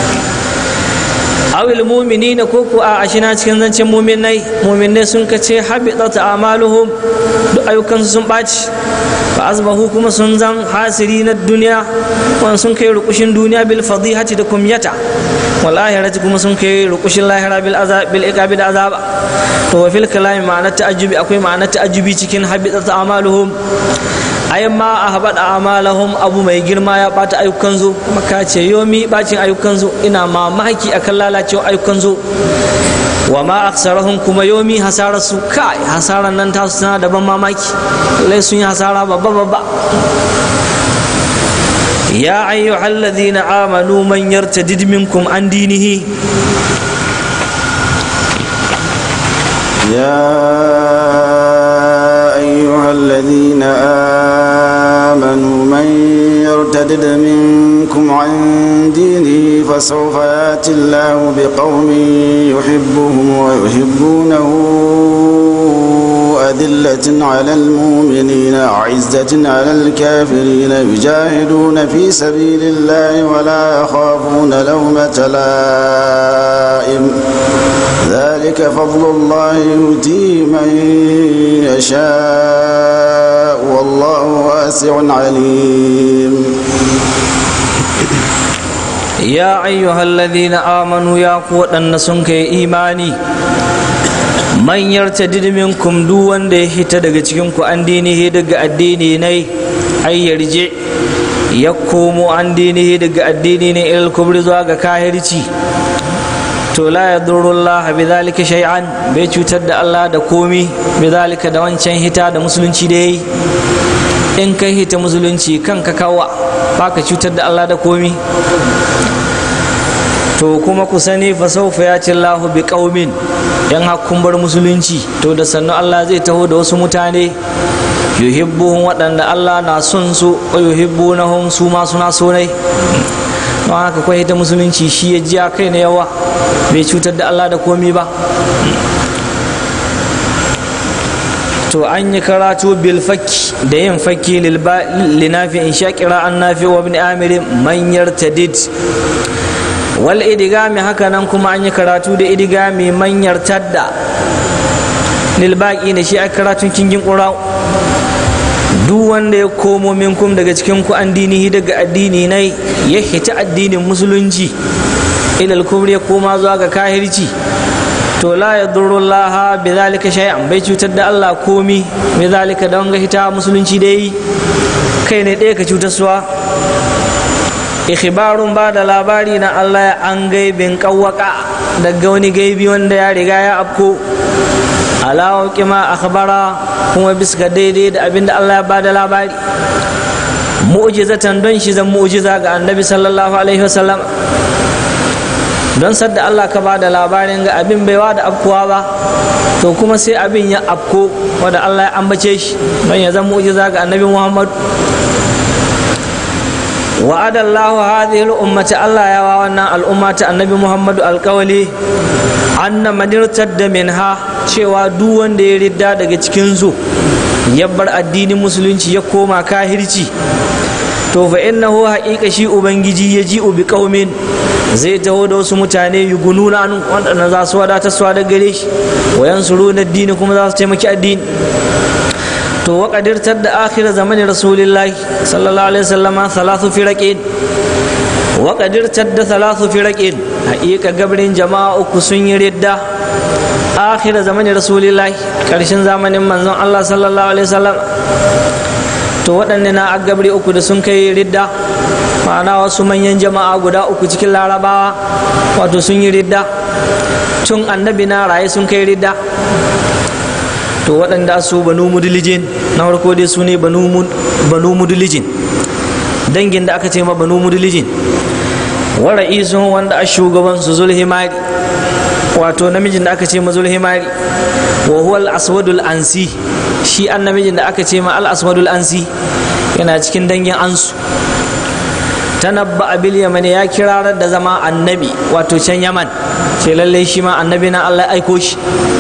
B: awil mu'minina ko ko a ashina cikin zancen mu'minai mu'minai sun kace habitat amaluhum duk ayyukansu sun ɓaci fa azbahu kuma sun zan hasiri na duniya wani sun kai rukushin duniya bil fadihati da kumyata wal ahirati kuma sun kai rukushin lahira bil azab bil iqabi da azaba to wa fil kalami ma'ana ta'ajjubi akwai ma'ana ta'ajjubi cikin habitat amaluhum ai ma a haɓaɗa amalahum abu mai girma ya ɓata ayyukan zo kuma ka ce yomi ɓacin ayyukan zo ina mamaki akan lalacewa ayyukan zo wa ma aksarahum kuma yomi hasarar su kai hasarar nan ta suna da ban mamaki lai sun yi hasara babba babba ya ayyuhal ladhina amanu man yartadid minkum an dinihi
A: يا أيها الذين آمنوا من يرتدد منكم عن دينه فسوف يأتي الله بقوم يحبهم ويحبونه أذلة على المؤمنين أعزة على الكافرين يجاهدون في سبيل الله ولا يخافون لومة لائم ذلك فضل الله يؤتيه من يشاء والله واسع عليم
B: ya ayyuhal ladhina amanu ya ku waɗanda sun kai imani man yartadid minkum duk wanda ya hita daga cikin ku an dinihi daga addini ne ai yarje ya komo an dinihi daga addini ne ilal kubri zuwa ga kahirci to la yadurullah bi zalika shay'an bai cutar da Allah da komi bi zalika da wancan hita da musulunci da yayi in kai hita musulunci kanka kawa baka cutar da Allah da komi to kuma ku sani fa saufa ya ci Allahu bi qaumin yan hakkun bar musulunci to da sannu Allah zai taho da wasu mutane yuhibbuhum waɗanda Allah na son su wa yuhibbunahum su ma suna so ne don haka kwai ta musulunci shi ya ji kai na yawa bai cutar da Allah da komi ba to an yi karatu bil fakki da yin fakki linafi in sha kira an nafi wa ibn amir man yartadid wal idigami haka nan kuma an yi karatu da idigami man yartadda lil baqi ne shi a karatun kingin qura duk wanda ya komo minkum daga cikin ku an dinihi daga addini ne ya hita addinin musulunci ilal kubri ya koma zuwa ga kahirci to la ya Allah bi zalika shay'an bai cutar da Allah komi bi zalika da wanga hita musulunci dai kai ne ɗaya ka cutar suwa ikhbarun ba da labari na Allah an gaibin kawwaka daga wani gaibi wanda ya riga ya afko alawa kima akhbara kuma bisa daidai da abin da Allah ya ba da labari mu'jizatan don shi zan mu'jiza ga annabi sallallahu alaihi wasallam don sadda Allah ka ba da labarin ga abin baiwa da afkuwa ba to kuma sai abin ya afko wanda Allah ya ambace shi don ya zan mu'jiza ga annabi Muhammad وعد الله هذه الأمة الله يا وانا الأمة النبي محمد القولي أن من ارتد منها cewa duk wanda ya ridda daga cikinsu ya bar addinin musulunci ya koma kahirci to fa innahu haƙiƙa shi ubangiji ya ji bi qaumin zai taho da wasu mutane yugununa an wanda za su wadata su da gare shi wayan suru na addini kuma za su taimaki addini to wa qadirtar da akhir zamanin rasulillahi sallallahu alaihi wasallam salatu firaqin wa qadirtar da salatu firaqin haƙiƙa gabrin jama'a uku sun yi ridda akhir zamanin rasulillahi karshen zamanin manzon Allah sallallahu alaihi wasallam to waɗanne na agabri uku da sun kai ridda ma'ana wasu manyan jama'a guda uku cikin larabawa wato sun yi ridda tun annabi na raye sun kai ridda to waɗanda su banu mudulijin na farko dai su ne banu mudulijin dangin da aka ce ma banu mudulijin wa ra'isun wanda a shugaban su zulhimari wato namijin da aka ce ma zulhimari wa huwa al-aswadul ansi shi an namijin da aka ce ma al-aswadul ansi yana cikin dangin ansu tanabba abil yaman ya kirarar da zama annabi wato can yaman ce lallai shi ma annabi na Allah aiko shi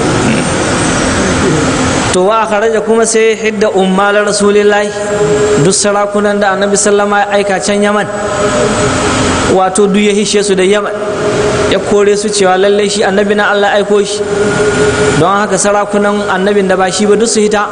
B: to wa kharaja kuma sai hidda ummal rasulillahi duk sarakunan da annabi sallama ya aika can yaman wato duk ya hishe su da yaman ya kore su cewa lallai shi annabi na Allah aiko shi don haka sarakunan annabin da ba shi ba duk su hita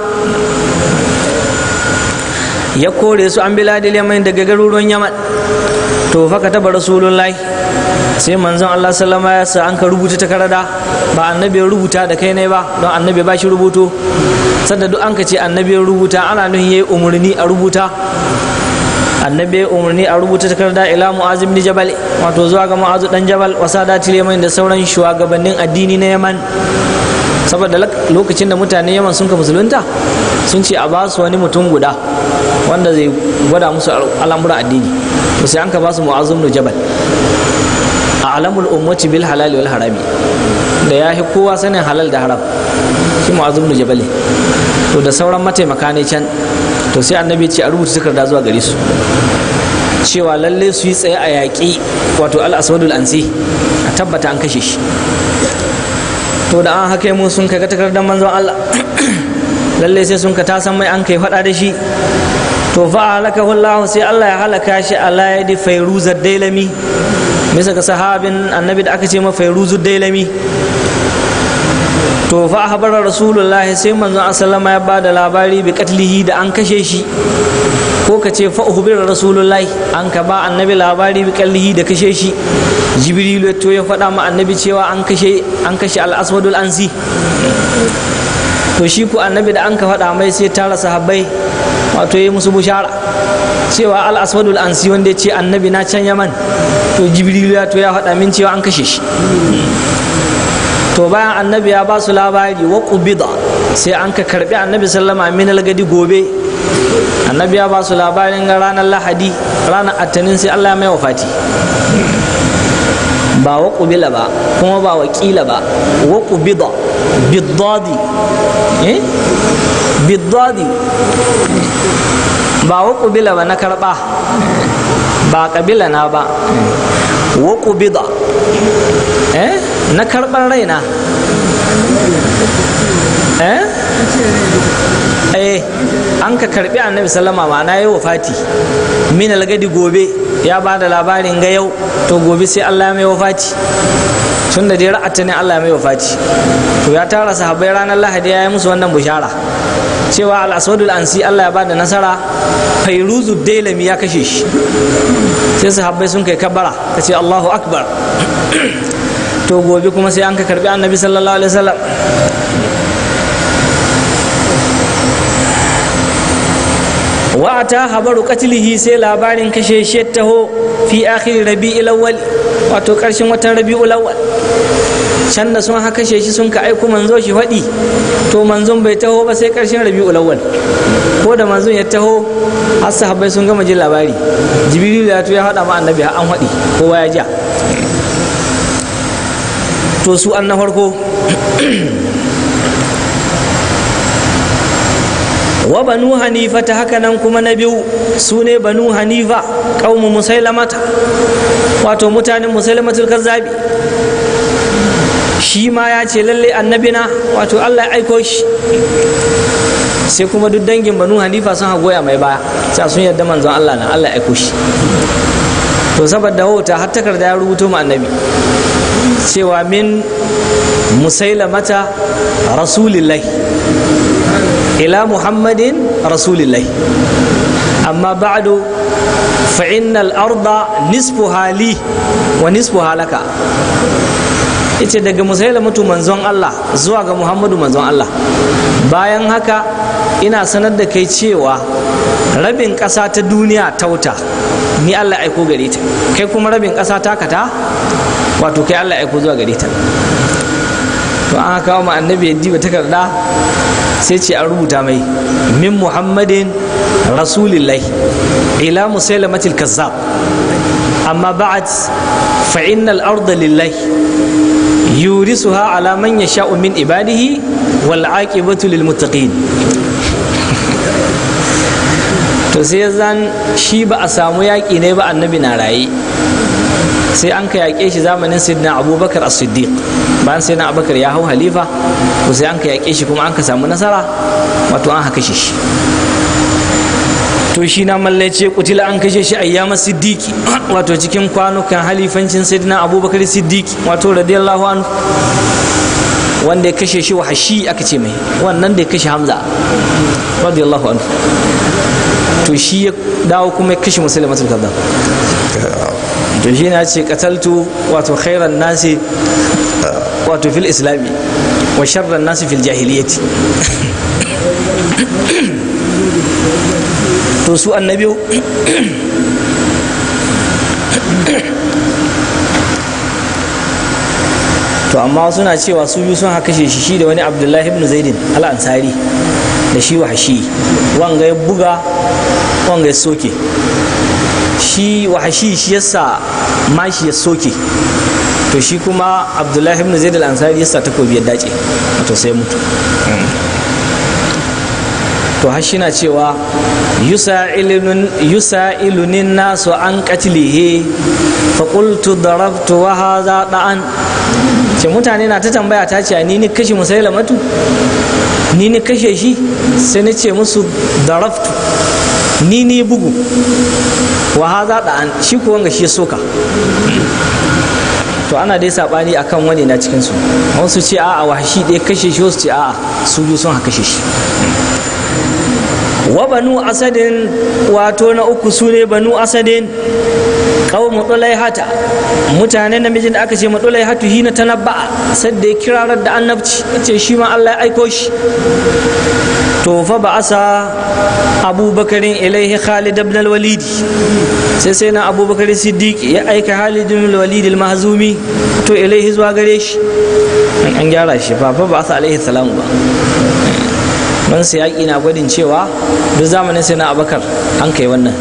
B: ya kore su an biladil yaman daga garuruwan yaman to fa taba rasulullahi sai manzon Allah sallama ya sa an ka rubuta takarda ba annabi ya rubuta da kai ne ba don annabi ba shi rubuto sanda duk an ka ce annabi ya rubuta ana nuhin yayi umarni a rubuta annabi ya umarni a rubuta takarda ila mu'az ibn jabal wato zuwa ga mu'az dan jabal wasadatil yaman da sauran shugabannin addini na yaman saboda lokacin da mutanen yaman sun ka musulunta sun ce a ba su wani mutum guda wanda zai gwada musu al'amuran addini to sai an ka ba su mu'az ibn jabal a alamul ummati bil halali wal harami da ya fi kowa sanin halal da haram shi mu'az ibn jabal to da sauran mataimaka ne can to sai annabi ce a rubuta takarda zuwa gare su cewa lalle su yi tsaye a yaƙi wato al-aswadul ansi a tabbata an kashe shi to da an haka mun sun kai takardar manzon Allah lalle sai sun ka tasan mai an kai faɗa da shi to fa halaka Allah sai Allah ya halaka shi ala yadi fairuzar dailami bisa ga sahabin annabi da aka ce ma fairuzu dailami to fa habara rasulullah sai manzon sallama ya ba da labari bi katlihi da an kashe shi ko ka ce fa uhbira rasulullah an ka ba annabi labari bi katlihi da kashe shi jibrilu to ya faɗa ma annabi cewa an kashe an kashe al-aswadul ansi to shi ku annabi da an ka faɗa mai sai tara sahabbai wato yi musu bushara cewa al-aswadul ansi wanda ya ce annabi na can yaman to jibrilu ya to ya faɗa min cewa an kashe shi to bayan annabi ya ba su labari wa qubida sai an ka karbi annabi sallama min gadi gobe annabi ya ba su labarin ga ranar lahadi ranar attanin sai Allah ya mai wafati ba wa qubila ba kuma ba wa kila ba wa qubida biddadi eh biddadi ba wa qubila ba na karba ba kabila na ba wa qubida eh na karɓar raina eh eh an ka karɓi annabi sallama ma'ana yi wafati min algadi gobe ya ba da labarin ga yau to gobe sai Allah ya mai wafati tun da dai ra'ata ne Allah ya mai wafati to ya tara sahabbai ranar lahadi ya yi musu wannan bushara cewa al-aswadul ansi Allah ya ba da nasara fairuzu dailami ya kashe shi sai sahabbai sun kai kabara ka ce Allahu akbar to gobe kuma sai an ka karbi annabi sallallahu alaihi wasallam wa ta habaru qatlihi sai labarin kashe shi taho fi akhir rabi'il awwal wato karshen watan rabi'ul awwal can da sun haka kashe shi sun ka aiko manzo shi faɗi to manzon bai taho ba sai karshen rabi'ul awwal ko da manzon ya taho har sahabbai sun gama jin labari jibril ya to ya faɗa ma annabi an faɗi kowa ya ja to su an na farko wa banu hanifa ta haka nan kuma na biyu su ne banu hanifa ƙaumu musailamata wato mutanen musailamatul kazzabi shi ma ya ce lalle annabina wato allah ya aiko shi sai kuma duk dangin banu hanifa sun hagoya mai baya sai sun yarda manzon allah na allah ya aiko shi to saboda wauta har takarda ya rubuto ma annabi cewa min musailamata rasulillahi ila muhammadin rasulillahi amma ba'du fa innal arda nisfu hali wa nisfu halaka ita daga musailamatu manzon Allah zuwa ga muhammadu manzon Allah bayan haka ina sanar da kai cewa rabin ƙasa ta duniya tauta ni Allah aiko gare ta kai kuma rabin ƙasa ta kata wato kai Allah aiko zuwa gare ta to an kawo ma annabi ya diba takarda sai ce an rubuta mai min muhammadin rasulillahi ila musailamatil kazzab amma ba'ad fa innal arda lillahi yurisuha ala man yasha'u min ibadihi wal aqibatu lil muttaqin to sai zan shi ba a samu yaƙi ne ba annabi na raye sai an ka yaƙe shi zamanin sayyidina abubakar as-siddiq bayan sayyidina abubakar ya hau halifa to sai an ka yaƙe shi kuma an ka samu nasara wato an haka shi to shi na mallace kutila an kashe shi ayyama siddiki wato cikin kwanukan halifancin sayyidina abubakar siddiki wato radiyallahu anhu wanda ya kashe shi wahashi aka ce mai wannan da ya kashe hamza radiyallahu anhu to shi ya dawo kuma ya kashe musulmatul kazzab to shi na ce kataltu wato khairan nasi wato fil islami wa sharran nasi fil jahiliyati to su annabi to amma suna cewa su biyu sun haka shi shi da wani abdullahi ibn zaidin al-ansari da shi wahashi wanga ya buga wanga ya soke shi wahashi shi yasa mashi ya soke to shi kuma abdullahi ibn zaid al-ansari yasa takobi ya dace wato sai mutu to har shi na cewa yusa'ilunin nasu an katilihe faƙultu darabtu wa haza da'an ce mutane na ta tambaya ta ce ni ni kashe musailamatu ni ni kashe shi sai ni ce musu darabtu ni ni bugu wa haza da'an shi ko wanga shi soka to ana dai sabani akan wani na cikin su wasu ce a'a wahashi ɗaya kashe shi wasu ce a'a su biyu sun kashe shi wa banu asadin wato na uku su ne banu asadin kawo mutulai hata mutane namijin da aka ce mutulai hatu hina ta nabba sadda ya kirarar da annabci ce shi ma Allah ya aiko shi to fa ba asa abubakarin ilaihi khalid ibn al-walid sai sai na abubakar siddiq ya aika khalid ibn al-walid al-mahzumi to ilaihi zuwa gare shi an gyara shi fa fa ba asa alaihi salamu ba man sai yaƙi na gwadin cewa duk zamanin sai na abakar an kai wannan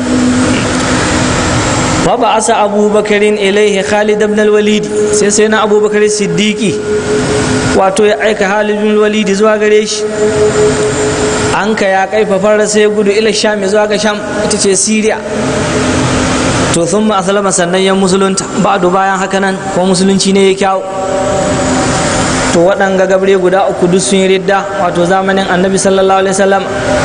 B: fa ba asa abubakarin ilaihi khalid ibn al-walid sai sai na abubakar siddiqi wato ya aika khalid ibn al-walid zuwa gare shi an ka ya kai fafar sai gudu ila sham zuwa ga sham ita ce syria to sun ma asalama sannan yan musulunta ba bayan haka nan ko musulunci ne ya kyawu to waɗanga gabre guda uku duk sun yi ridda wato zamanin annabi sallallahu alaihi wasallam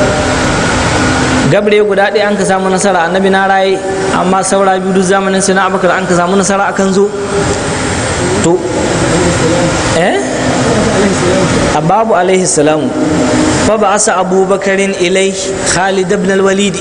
B: gabre guda ɗaya an ka samu nasara annabi na raye amma saura biyu duk zamanin sai na abakar an ka samu nasara akan zo to eh ababu alaihi salamu fa ba asa abubakarin ilai khalid ibn al-walid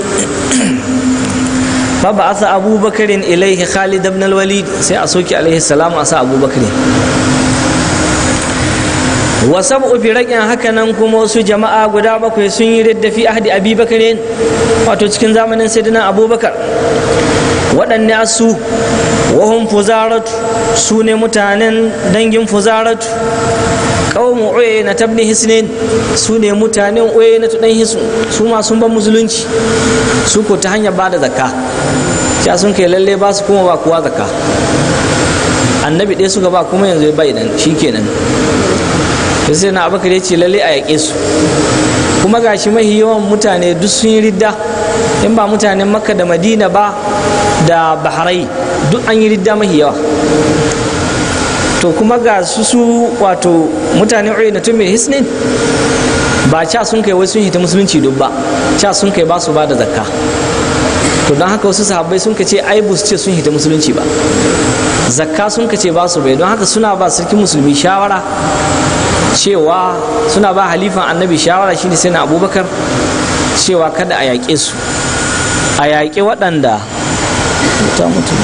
B: fa ba asa abubakarin ilaihi khalid ibn al-walid sai a soki alaihi salamu asa abubakarin wa sab'u firaqin haka nan kuma wasu jama'a guda bakwai sun yi ridda fi ahdi abi bakarin wato cikin zamanin sayyidina abubakar waɗanne su wahum fuzaratu su ne mutanen dangin fuzaratu qaumu uyayna tabni hisnin su ne mutanen uyayna dan hisn su ma sun ban musulunci su ko ta hanyar bada zakka ya sun kai lalle ba su kuma ba kuwa zakka annabi ɗaya suka ba kuma yanzu bai nan shikenan to sai na abakar ya ce lalle a yaƙe su kuma gashi mahi yawan mutane duk sun yi ridda in ba mutanen makka da madina ba da baharai duk an yi ridda mahi yawa to kuma ga su su wato mutane na tun mai hisnin ba ca sun kai wai sun hita musulunci duk ba ca sun kai ba su ba da zakka to don haka wasu sahabbai sun ka ce ai bu ce sun hita musulunci ba zakka sun ka ce ba su bai don haka suna ba sarkin musulmi shawara cewa suna ba halifan annabi shawara shine sai na abubakar cewa kada a yaƙe su a yaƙe waɗanda ta mutu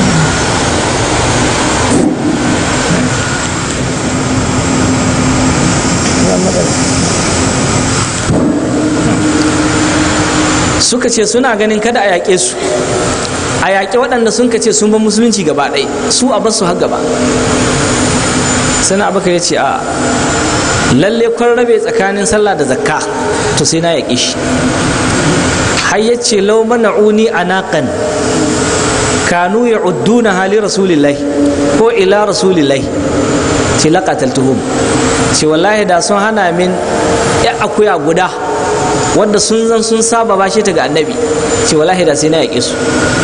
B: suka ce suna ganin kada a yaƙe su a yaƙe waɗanda sun ce sun ba musulunci gaba ɗaya su a basu har gaba sana abubakar ya ce a lalle kwan rabe tsakanin sallah da zakka to sai na yaƙe shi har ya ce lau mana'uni a naƙan kanu ya udduna hali rasulillahi ko ila rasulillahi ce laƙatal tuhum ce wallahi da sun hana min ya akuya guda wanda sun zan sun saba bashi ta ga annabi ce wallahi da sai na yaƙe su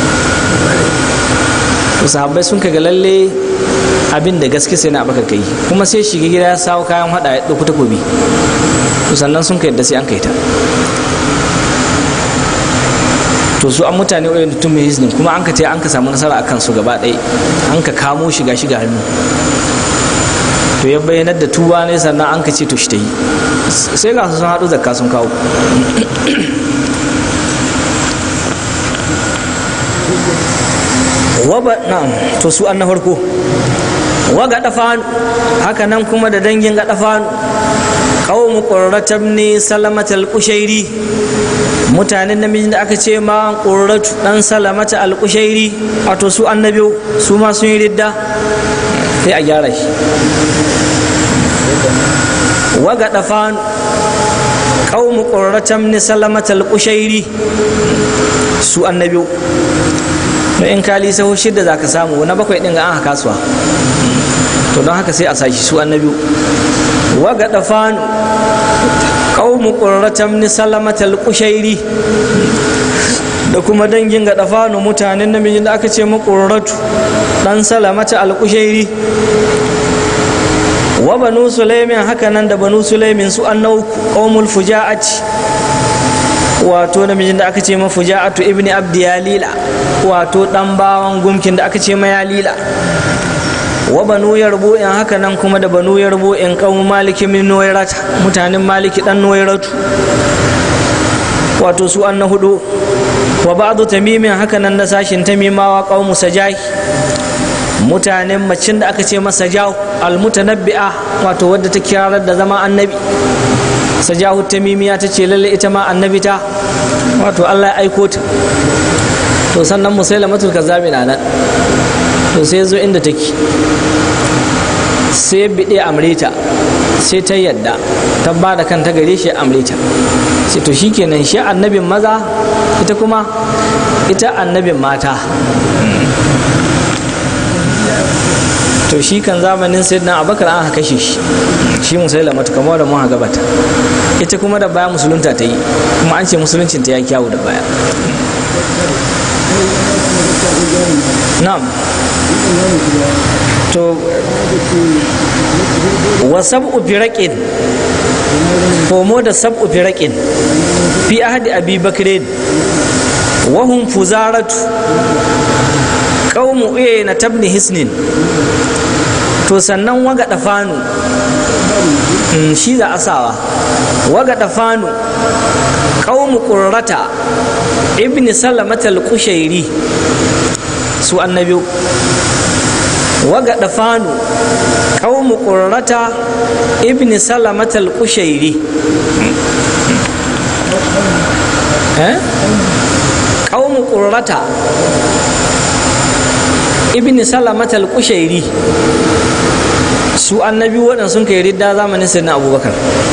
B: to sahabbai sun kaga lalle abin da gaske sai na baka kai kuma sai shiga gida ya sawo kayan hada ya ɗauki takobi to sannan sun ka yadda sai an kai ta to su an mutane wayan da tun mai hiznin kuma an ka ce an ka samu nasara akan su gaba ɗaya an ka kamo shiga shiga hannu to ya bayyanar da tuba ne sannan an ka ce to shi ta yi sai ga su sun haɗu zakka sun kawo waba na'am to su an na farko wa ga dafanu haka nan kuma da dangin ga dafanu qaumu qurratam ne salamatal qushairi mutanen namijin da aka ce ma qurratu dan salamata al qushairi wato su annabi su ma sun yi ridda sai a gyara shi wa ga dafanu qaumu qurratam ne salamatal qushairi su annabi to in kali saho shidda za ka samu na bakwai ɗin ga an kasuwa to don haka sai a sashi su annabi wa ga dafanu qaumu qurratam ni salamatal qushairi da kuma dangin ga dafanu mutanen namijin da aka ce mu qurratu dan salamata al qushairi wa banu sulaimin haka nan da banu sulaimin su annau qaumul fuja'ati wato namijin da aka ce ma fuja'atu ibni abdi yalila wato dan bawan gumkin da aka ce ma yalila wa banu yarbu in haka nan kuma da banu yarbu in kawo maliki min noyrata mutanen maliki dan noyratu wato su an na hudu wa ba'du tamimin haka nan na sashin tamimawa qaumu sajahi mutanen macin da aka ce masa jahu almutanabbi'a wato wadda ta kirar da zama annabi sajahu tamimiya ta ce lalle ita ma annabi ta wato Allah ya aiko ta to sannan musailamatul kazzabi na nan to sai zo inda take sai bide amrita sai ta yadda ta ba da kanta gare shi amrita sai to shikenan shi annabin maza ita kuma ita annabin mata to shi kan zamanin sayyidina abakar an kashe shi shi musaila mata kamar da mun gabata ita kuma da baya musulunta ta yi kuma an ce musuluncin ta ya kyawu da baya na'am to wa sab'u firaqin komo da sab'u firaqin fi ahdi abi bakrin wa hum fuzaratu qaumu uyayna tabni hisnin to sannan waga dafanu shi da asawa waga dafanu qaumu qurrata ibni salamata al-qushairi su annabi waga dafanu qaumu qurrata ibn salamat al-qushairi eh qaumu qurrata ibn salamat al-qushairi su annabi waɗanda sun kai ridda zamanin sayyidina abubakar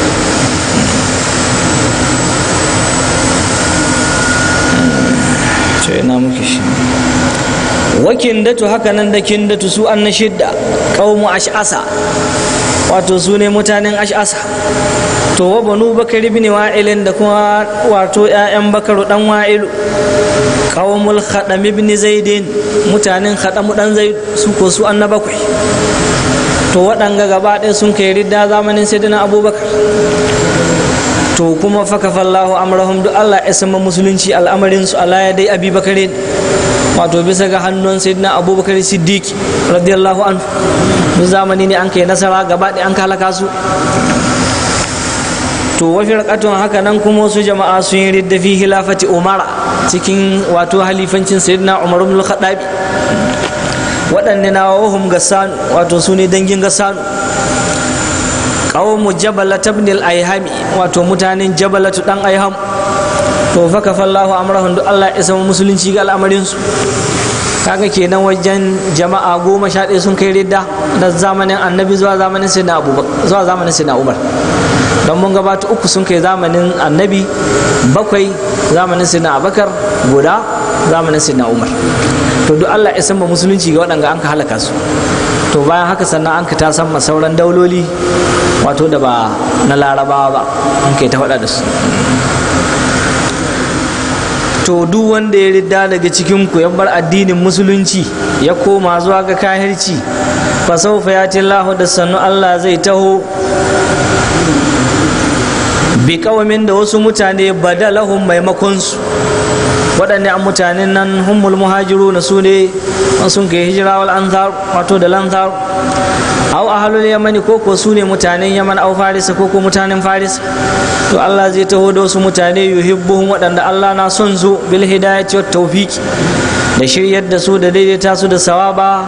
B: ce ina muke shi wakin datu haka nan da kin datu su an na shidda qaumu ash'asa wato su ne mutanen ash'asa to wa banu bakari ibn wa'ilin da kuma wato ƴaƴan bakaru dan wa'ilu qaumul khadam ibn zaidin mutanen khadam dan zaid su ko su an na bakwai to waɗanga gaba ɗaya sun kai ridda zamanin sayyidina abubakar to kuma fakafallahu amrahum duk Allah ya sama musulunci al'amarin su Allah ya dai abi bakarin wato bisa ga hannun sayyidina abubakar siddiq radiyallahu anhu duk zamani ne an kai nasara gaba ɗaya an halaka su to wafi rakatun haka nan kuma wasu jama'a sun yi ridda fi hilafati umara cikin wato halifancin sayyidina umar ibn al-khattabi waɗanne na wahum gassanu wato su ne dangin gassanu qawmu jabalat ibn al-ayhami wato mutanen jabalatu dan ayham to fa kafallahu amrahum duk Allah ya sama musulunci ga al'amarin su kaga kenan wajen jama'a goma sha ɗaya sun kai ridda da zamanin annabi zuwa zamanin sayyidina abubakar zuwa zamanin sayyidina umar don mun gabata uku sun kai zamanin annabi bakwai zamanin sayyidina abubakar guda zamanin sayyidina umar to duk Allah ya sama musulunci ga waɗanda an ka halaka su to bayan haka sannan an ka ta san sauran dauloli wato da ba na larabawa ba an kai ta faɗa da su to duk wanda ya ridda daga cikin ku ya bar addinin musulunci ya koma zuwa ga kahirci fa sawfa yati Allah da sannu Allah zai taho bi kawamin da wasu mutane badalahum maimakon su waɗanne an mutanen nan hummul muhajiru na su ne sun kai hijira wal ansar wato da lansar aw ahlul yamani ko ko su ne mutanen yaman aw faris ko ko mutanen faris to Allah zai taho da wasu mutane yuhibbuhum waɗanda Allah na son su bil hidayati wat tawfiq da shiryar da su da daidaita su da sawaba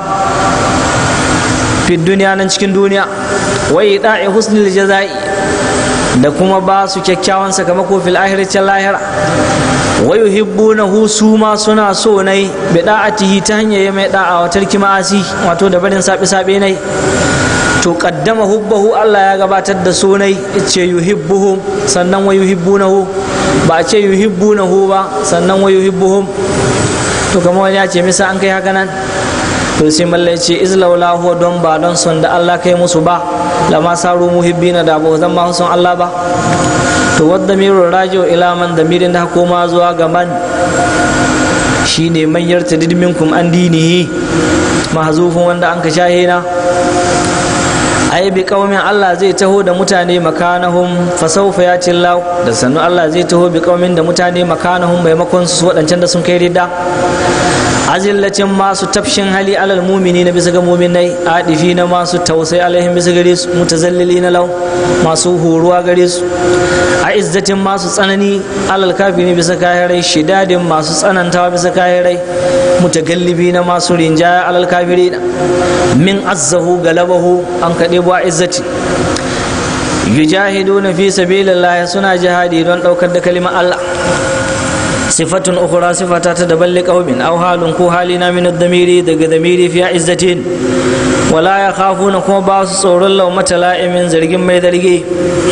B: fi duniya nan cikin duniya wai da'i husnul jazai da kuma ba su kyakkyawan sakamako fil akhirati lahira wa yuhibbunahu su ma suna so nai bi da'atihi ta hanyar ya mai da'a wa tarki ma'asi wato da barin sabi sabe nai to qaddama hubbahu Allah ya gabatar da so nai ce yuhibbuhum sannan wa yuhibbunahu ba a ce yuhibbunahu ba sannan wa yuhibbuhum to kamar wani ya ce misa an kai haka nan to sai mallai ce izlaula huwa don ba don son da Allah kai musu ba lama saru muhibbina da ba zan ma son Allah ba to wadda mirun rajo ila man da mirin da koma zuwa ga man shine man yartadid minkum an dinihi mahzufun wanda an ka shahina ai bi kaumin Allah zai taho da mutane makanahum fa sawfa yati Allah da sannu Allah zai taho bi kaumin da mutane makanahum maimakon su wadancan da sun kai ridda azillacin masu tafshin hali alal mumini na bisa ga muminai adifi na masu tausai alaihim bisa gare su mutazallili na lau masu horuwa gare su a izzatin masu tsanani alal kafiri bisa kahirai shidadin masu tsanantawa bisa kahirai mutagallibi na masu rinjaya alal kafiri min azzahu galabahu an kaɗe bu a izzati yujahiduna fi sabilillah suna jihadi don ɗaukar da kalimar Allah sifatun ukhra sifata ta daban liqaumin aw halun ko halina min ad-damiri daga damiri fi izzatin wala ya khafuna kuma ba su tsoron lau mata la'imin zargin mai zargi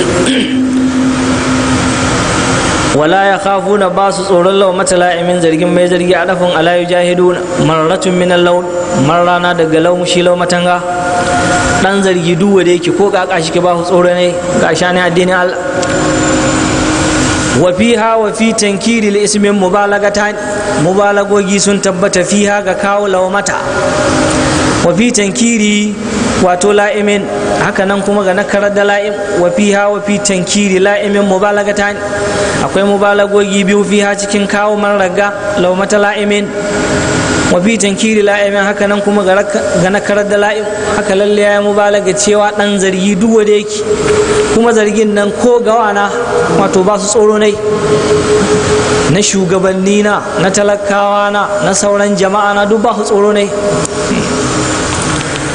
B: wala ya khafuna ba su tsoron lau mata la'imin zargin mai zargi a dafin ala yujahiduna marratun min al-lawn marrana daga law shi law matanga dan zargi duwa da yake ko kaka shi ke ba su tsoro ne ga shani addinin Allah wa fiha wa fi tankiri ismin mubalagatan mubalagogi sun tabbata fiha ga kawo mata wa fi tankiri wato la'imin haka nan kuma ga nakarar da la'im wa fiha wa fi tankiri la'imin mubalagatan akwai mubalagogi biyu fiha cikin kawo man raga laumata la'imin wa fi tankiri la'imin haka nan kuma ga nakarar da la'im haka lalle ya mubalaga cewa dan zargi duk da yake kuma zargin nan ko gawana wato ba su tsoro nai na shugabanni na na talakawa na na sauran jama'a na duk ba su tsoro nai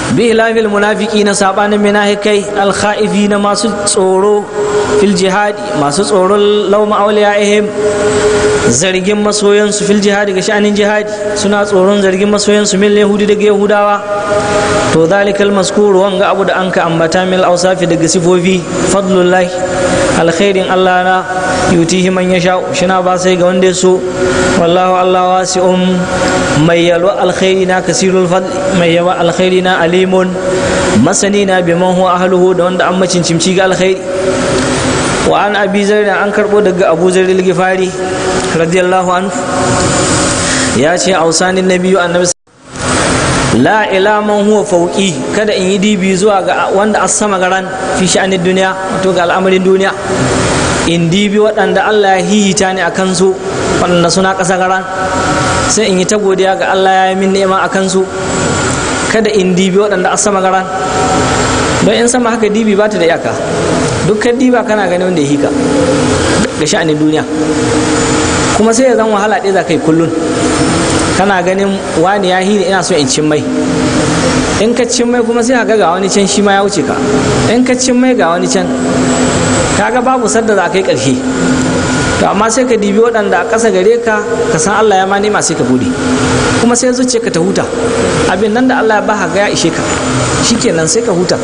B: bi ilafil munafiki na sabanin minahikai alkhaifi na masu tsoro fil jihadi masu tsoron lauma auliya'ihim zargin masoyansu fil jihadi ga sha'anin jihadi suna tsoron zargin masoyansu min yahudi daga yahudawa to zalikal maskuru wanga abu da an ka ambata mil ausafi daga sifofi fadlullahi alkhairin allah na yutihi man yasha shina ba sai ga wanda ya so wallahu allah wasi'un mai yalwa alkhairi na kasirul fadli mai yawa alkhairi na alimun masani na biman huwa ahluhu da wanda an macincimci ga alkhairi wa an abi zarri an karbo daga abu zarri al-gifari radiyallahu anhu ya ce ausanin nabiyu annabi la ila man huwa fauqi kada in yi dibi zuwa ga wanda as sama garan fi sha'anin duniya to ga al'amarin duniya in dibi waɗanda Allah ya hihita ni akan su waɗanda suna ƙasa garan sai in yi ta godiya ga Allah ya yi min ni'ima akan su kada in dibi waɗanda as sama garan don in sama haka dibi ba ta da iyaka dukkan diba kana gani wanda ya hika ga sha'anin duniya kuma sai ya zan wahala ɗaya za ka yi kullun kana ganin wani ya hini ina so in cin mai in ka cin mai kuma sai ka ga wani can shi ma ya wuce ka in ka cin mai ga wani can kaga babu sadda za ka yi ƙarshe to amma sai ka dibi waɗanda a ƙasa gare ka ka san Allah ya ma nema sai ka bude kuma sai zuciya ka ta huta abin nan da Allah ya ba ga ya ishe ka shikenan sai ka huta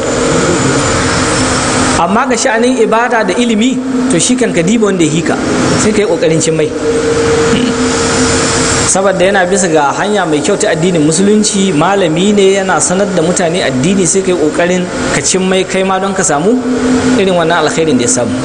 B: amma ga sha'anin ibada da ilimi to shi kan ka diba wanda ya hika sai ka yi ƙoƙarin cin mai saboda yana bisa ga hanya mai kyau ta addinin musulunci malami ne yana sanar da mutane addini sai kai kokarin ka cin mai kai ma don ka samu irin wannan alkhairin da ya samu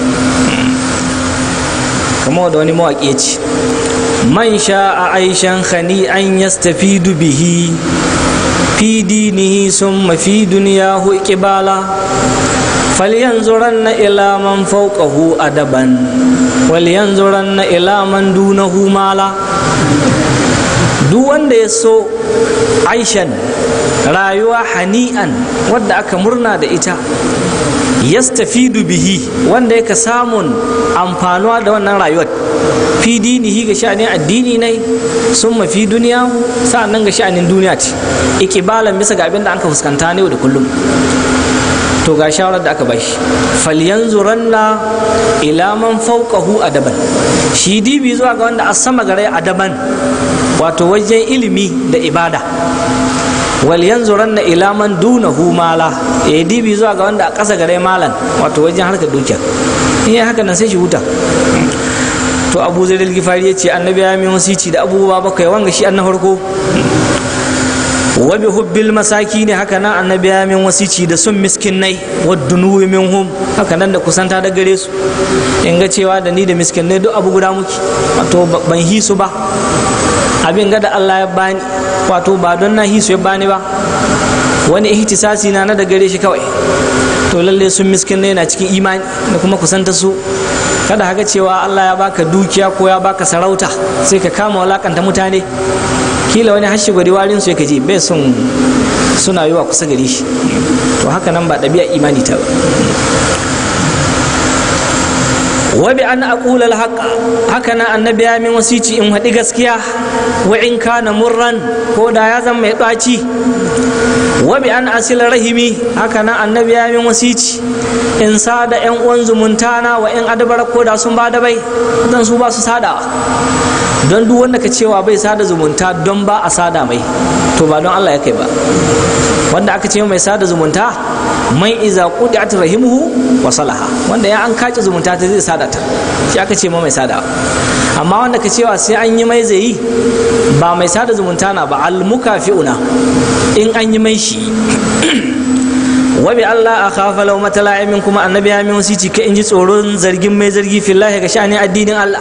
B: kamar da wani mawaƙi ya ce man sha a aishan khani an yastafidu bihi fi dinihi summa fi duniyahu iqbala falyanzuranna ila man fawqahu adaban walyanzuranna ila man dunahu mala duk wanda ya so aishan rayuwa hani'an wadda aka murna da ita yastafidu bihi wanda yaka samun amfanuwa da wannan rayuwar fi dinihi ga sha'anin addini ne sun mafi duniya sa'annan ga sha'anin duniya ce ikibalan bisa ga abin da an ka fuskanta ne da kullum to ga shawarar da aka bashi falyanzuranna ila man fawqahu adaban shi dibi zuwa ga wanda a sama gare adaban wato wajen ilimi da ibada wal yanzuranna ila man dunahu mala ya dibi zuwa ga wanda a ƙasa gare malan wato wajen harkar dukiya in yi haka nan sai shi huta to abu zai gifari ya ce annabi ya min wasici da abubuwa bakwai wanga shi an na farko wa bi hubbil masaki ne haka nan annabi ya min wasici da sun miskinai wa dunuwi minhum haka nan da kusanta da gare su in ga cewa da ni da miskinai duk abu guda muke wato ban hisu ba abin ga da Allah ya bani wato ba don na hisu ya bani ba wani ihtisasi na na da gare shi kawai to lalle sun miskinai na cikin imani da kuma kusanta su kada haka cewa Allah ya baka dukiya ko ya baka sarauta sai ka kama walakanta mutane kila wani hashi gwari warin su ya kaje bai son suna yi wa kusa gare shi to haka nan ba ɗabi'a imani ta ba wa bi an aqula al haka nan annabi ya min wasici in haɗi gaskiya wa in kana murran ko da ya zama mai ɗaci wa bi an asila rahimi haka nan annabi ya min wasici in sada yan uwan zumunta na wa in adabara ko da sun ba da bai dan su ba su sada don duk wanda ka cewa bai sada zumunta don ba a sada mai to ba don Allah ya kai ba wanda aka ce mai sada zumunta mai iza qudiat rahimuhu wa salaha wanda ya an kace zumunta ta zai sada ta shi aka ce ma mai sada amma wanda ka cewa sai an yi mai zai ba mai sada zumunta na ba al mukafi'una in an yi mai shi wa bi Allah a khafa law matala'imin kuma annabi ya min wasici ka in ji tsoron zargin mai zargi fillahi ga sha'anin addinin Allah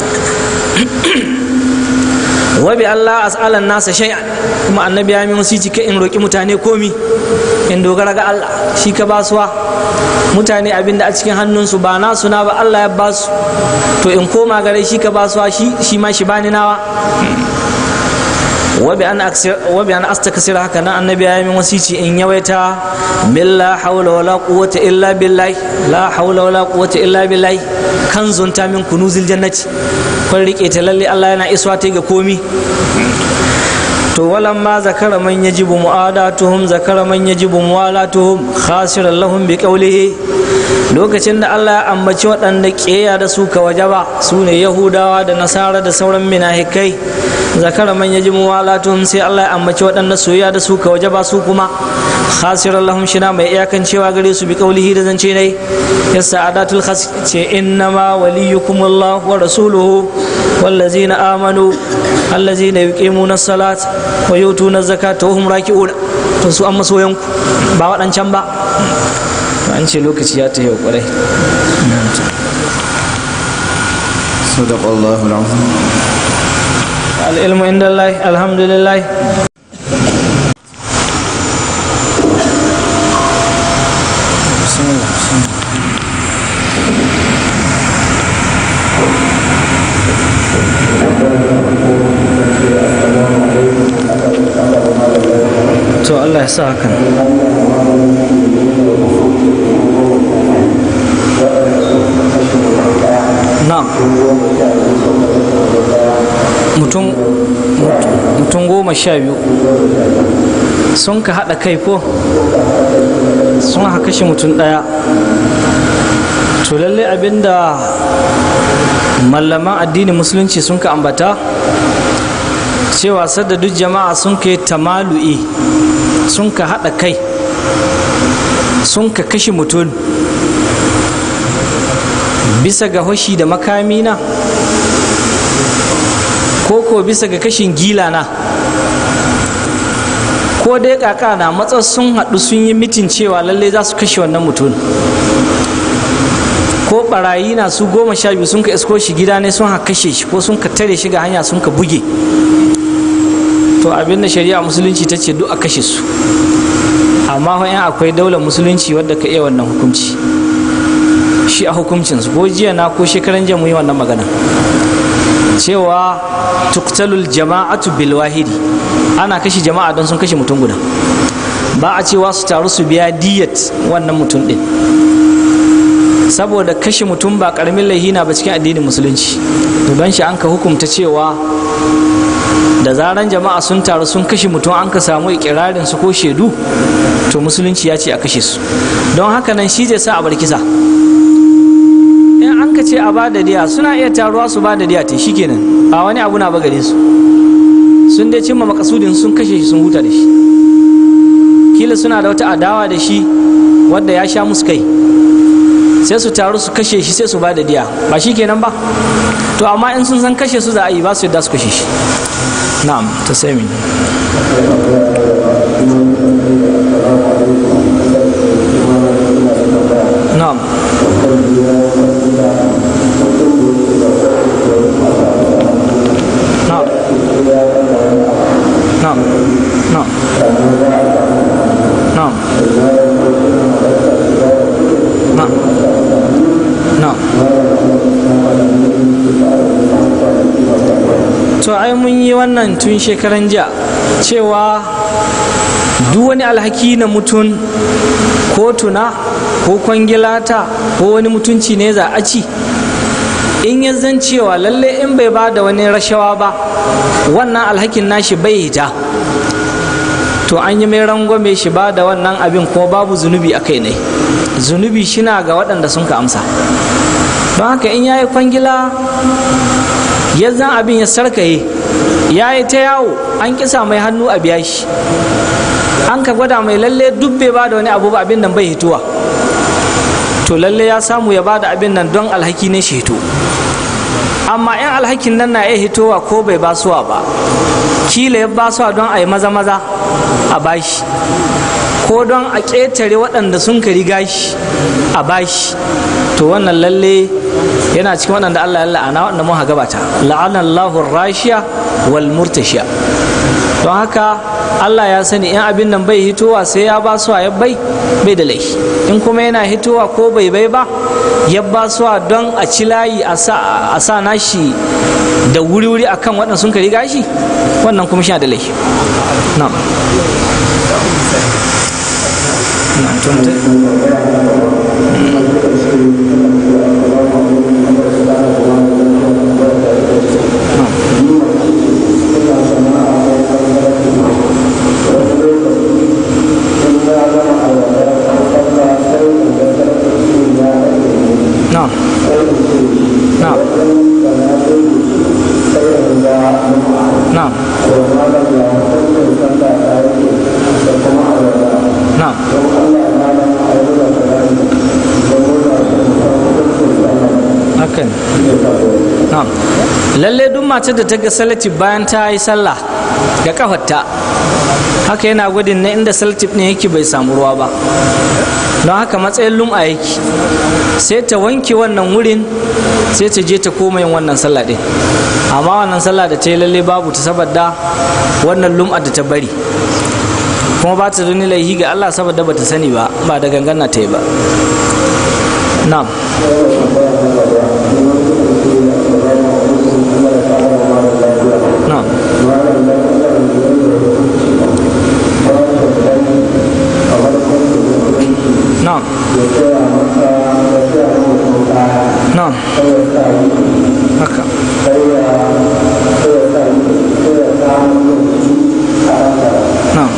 B: wa bi Allah as'alan nasa shay'an kuma annabi ya min wasici ka in roki mutane komi in dogara ga Allah shi ka basuwa mutane abinda a cikin hannunsu ba nasu na ba Allah ya basu to in koma gare shi ka basuwa shi shi ma shi bani nawa wabi an astakasira haka nan annabi ya min wasici in yawaita min la haula wala quwwata illa billahi la haula wala quwwata illa billahi kan zunta min kunuzil jannati kun rike ta lalle Allah yana iswa ta ga komi to walan ma zakara man yajibu mu'adatuhum zakara man yajibu muwalatuhum khasiran lahum bi qawlihi lokacin da Allah ya ambaci waɗanda ƙeya da su ka wajaba su ne yahudawa da nasara da sauran minahikai zakara man yajibu muwalatuhum sai Allah ya ambaci waɗanda soyayya da su ka wajaba su kuma khasiran lahum shina mai iyakan cewa gare su bi qawlihi da zance ne yasa adatul khas ce innama waliyukumullah wa rasuluhu wallazina amanu allazina yuqimuna as-salat wa yutuna az-zakata wa hum raki'un to su an masoyanku ba waɗancan ba an ce lokaci ya ta yau kwarai
A: صدق الله العظيم
B: العلم عند الله الحمد لله بسم الله بسم الله to Allah ya sa hakan na mutum mutum goma sha biyu sun ka haɗa kai ko sun haka kashe mutum ɗaya to lalle abinda mallaman addinin musulunci sun ka ambata cewa sadda duk jama'a sun ka yi tamalu'i sun ka haɗa kai sun ka kashe mutum bisa ga hoshi da makami na ko ko bisa ga kashin gila na ko dai kaka na matsar sun haɗu sun yi mitin cewa lalle za su kashe wannan mutum ko barayi na su goma sha biyu sun ka isko shi gida ne sun ha kashe shi ko sun ka tare shi ga hanya sun ka buge to abin da shari'a musulunci ta ce duk a kashe su amma fa in akwai daular musulunci wadda ka iya wannan hukunci shi a hukuncinsu ko jiya na ko shekaran jiya mu yi wannan magana cewa tuktalul jama'atu bil wahidi ana kashe jama'a don sun kashe mutum guda ba a cewa su taru su biya diyat wannan mutum din saboda kashe mutum ba karamin laihina ba cikin addinin musulunci to don shi an ka hukumta cewa da zaran jama'a sun taru sun kashe mutum an ka samu ikirarin su ko shaidu to musulunci ya ce a kashe su don haka nan shi zai sa a bar kisa in an ka ce a ba da diya suna iya taruwa su ba da diya ta shikenan ba wani abu na ba gare su sun dai cimma makasudin sun kashe shi sun huta da shi kila suna da wata adawa da shi wadda ya sha musu kai sai su taru su kashe shi sai su ba da diya ba shi kenan ba to amma in sun san kashe su za a yi ba su yadda su kashe shi na'am ta sai min na'am na'am na'am na'am na'am na'am na'am to ai mun yi wannan tun shekaran jiya cewa duk wani alhaki na mutum ko tuna ko kwangilata ko wani mutunci ne za a ci in ya zan cewa lalle in bai ba da wani rashawa ba wannan alhakin nashi bai hita to an yi mai rangwame shi ba da wannan abin ko babu zunubi a kai ne zunubi shina ga waɗanda sun ka amsa don haka in ya yi kwangila ya zan abin ya sarkaye ya yi ta yawo an kisa mai hannu a biya shi an ka gwada mai lalle duk bai ba da wani abu ba abin nan bai hituwa to lalle ya samu ya ba da abin nan don alhaki ne shi hito amma in alhakin nan na iya hitowa ko bai basuwa ba kila ya basuwa don a yi maza maza a bashi ko don a ƙetare waɗanda sun ka riga shi a bashi to wannan lalle yana cikin waɗanda Allah ya la'ana waɗanda mun gabata la'ana Allahu rashiya wal murtashiya don haka Allah ya sani in abin nan bai hitowa sai ya ba su ya bai bai da laifi in kuma yana hitowa ko bai bai ba ya ba su don a ci layi a sa nashi da wuri-wuri akan waɗanda sun ka riga shi wannan kuma shi da laifi na'am lalle duk mace da ta ga salatif bayan ta yi sallah ga kafarta haka yana gudun na inda salatif ne yake bai samu ruwa ba don haka matsayin lum'a yake sai ta wanke wannan wurin sai ta je ta koma yin wannan sallah din amma wannan sallah da ta yi lalle babu ta saboda wannan lum'a da ta bari kuma ba ta duni laihi ga Allah saboda ba ta sani ba ba da gangana ta yi ba na'am na'am na'am na'am haka na'am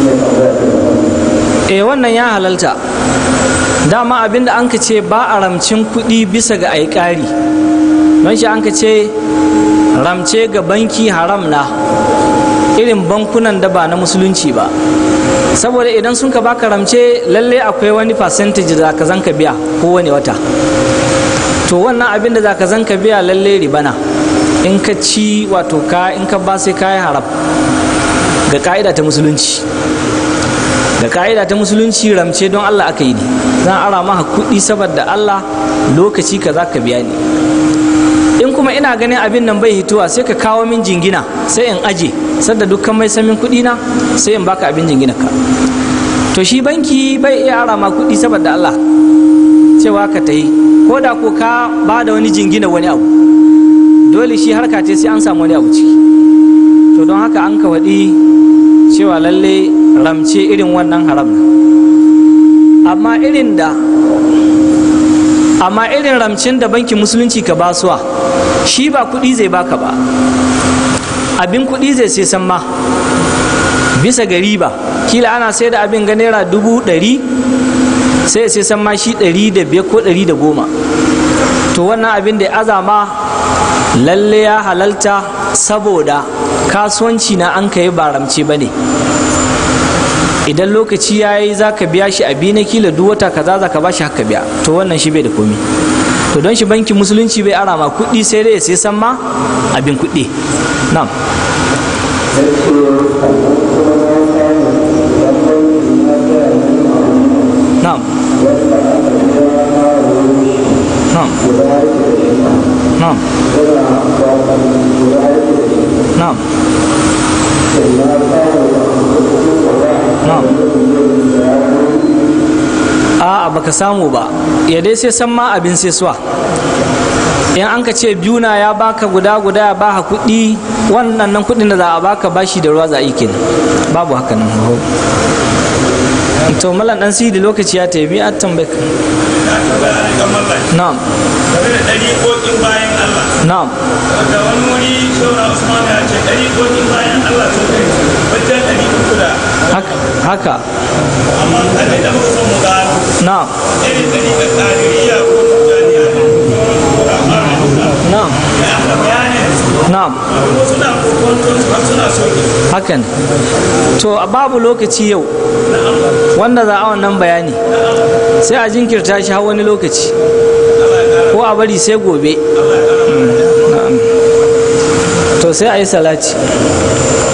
B: eh wannan ya halalta dama abinda an ka ce ba a ramcin kuɗi bisa ga aikari don shi an ka ce ramce ga banki haram na irin bankunan da ba na musulunci ba saboda idan sun ka baka ramce lalle akwai wani percentage da ka zanka biya kowane wata to wannan abin da za ka zanka biya lalle ribana in ka ci wato ka in ka ba sai kayi haram ga ka'ida ta musulunci ga ka'ida ta musulunci ramce don Allah aka yi ne zan ara maka kuɗi saboda Allah lokaci ka za ka biya ni in kuma ina ganin abin nan bai hitowa sai ka kawo min jingina sai in aje sadda dukkan mai samin kuɗi na sai in baka abin jingina ka to shi banki bai iya ara ma kuɗi saboda Allah cewa ka ta yi ko da ko ka ba da wani jingina wani abu dole shi harka ce sai an samu wani abu ciki to don haka an ka waɗi cewa lalle ramce irin wannan haram na amma irin da amma irin ramcin da bankin musulunci ka basuwa shi ba kuɗi zai baka ba abin kuɗi zai sai san ma bisa ga riba kila ana sai da abin ga naira dubu ɗari sai sai san ma shi ɗari da biyar ko ɗari da goma to wannan abin da ya azama lalle ya halalta saboda kasuwanci na an kai ba ramce ba ne idan lokaci ya yi za ka biya shi a biyu na kila duk wata kaza za ka ba shi haka biya to wannan shi bai da komi to don shi bankin musulunci bai ara ma kuɗi sai dai sai san ma abin kuɗi na'am na'am na'am na'am na'am na'am a'a baka samu ba ya dai sai san ma abin sai suwa in an ka ce biyu na ya baka guda guda ya baka kuɗi wannan nan kuɗin da za a baka bashi da ruwa za a yi kenan babu haka nan to malam dan sidi lokaci ya tafi a tambaye ka na'am
C: game da ɗariƙoƙin bayan Allah
B: na'am
C: da wani wuri shaura Usman ya ce ɗariƙoƙin bayan Allah sun kai wajen ɗari uku da
B: haka haka
C: amma kada da muka son mu gano
B: na'am
C: irin ɗariƙar ƙaririya ko tijjaniya da
B: na'am
C: ya aka bayanin
B: na'am
C: kuma suna kokonton su har suna sauki
B: hakan to a babu lokaci yau wanda za a wannan bayani sai a jinkirta shi har wani lokaci ko a bari sai gobe Mm, na'am. to sai a yi salati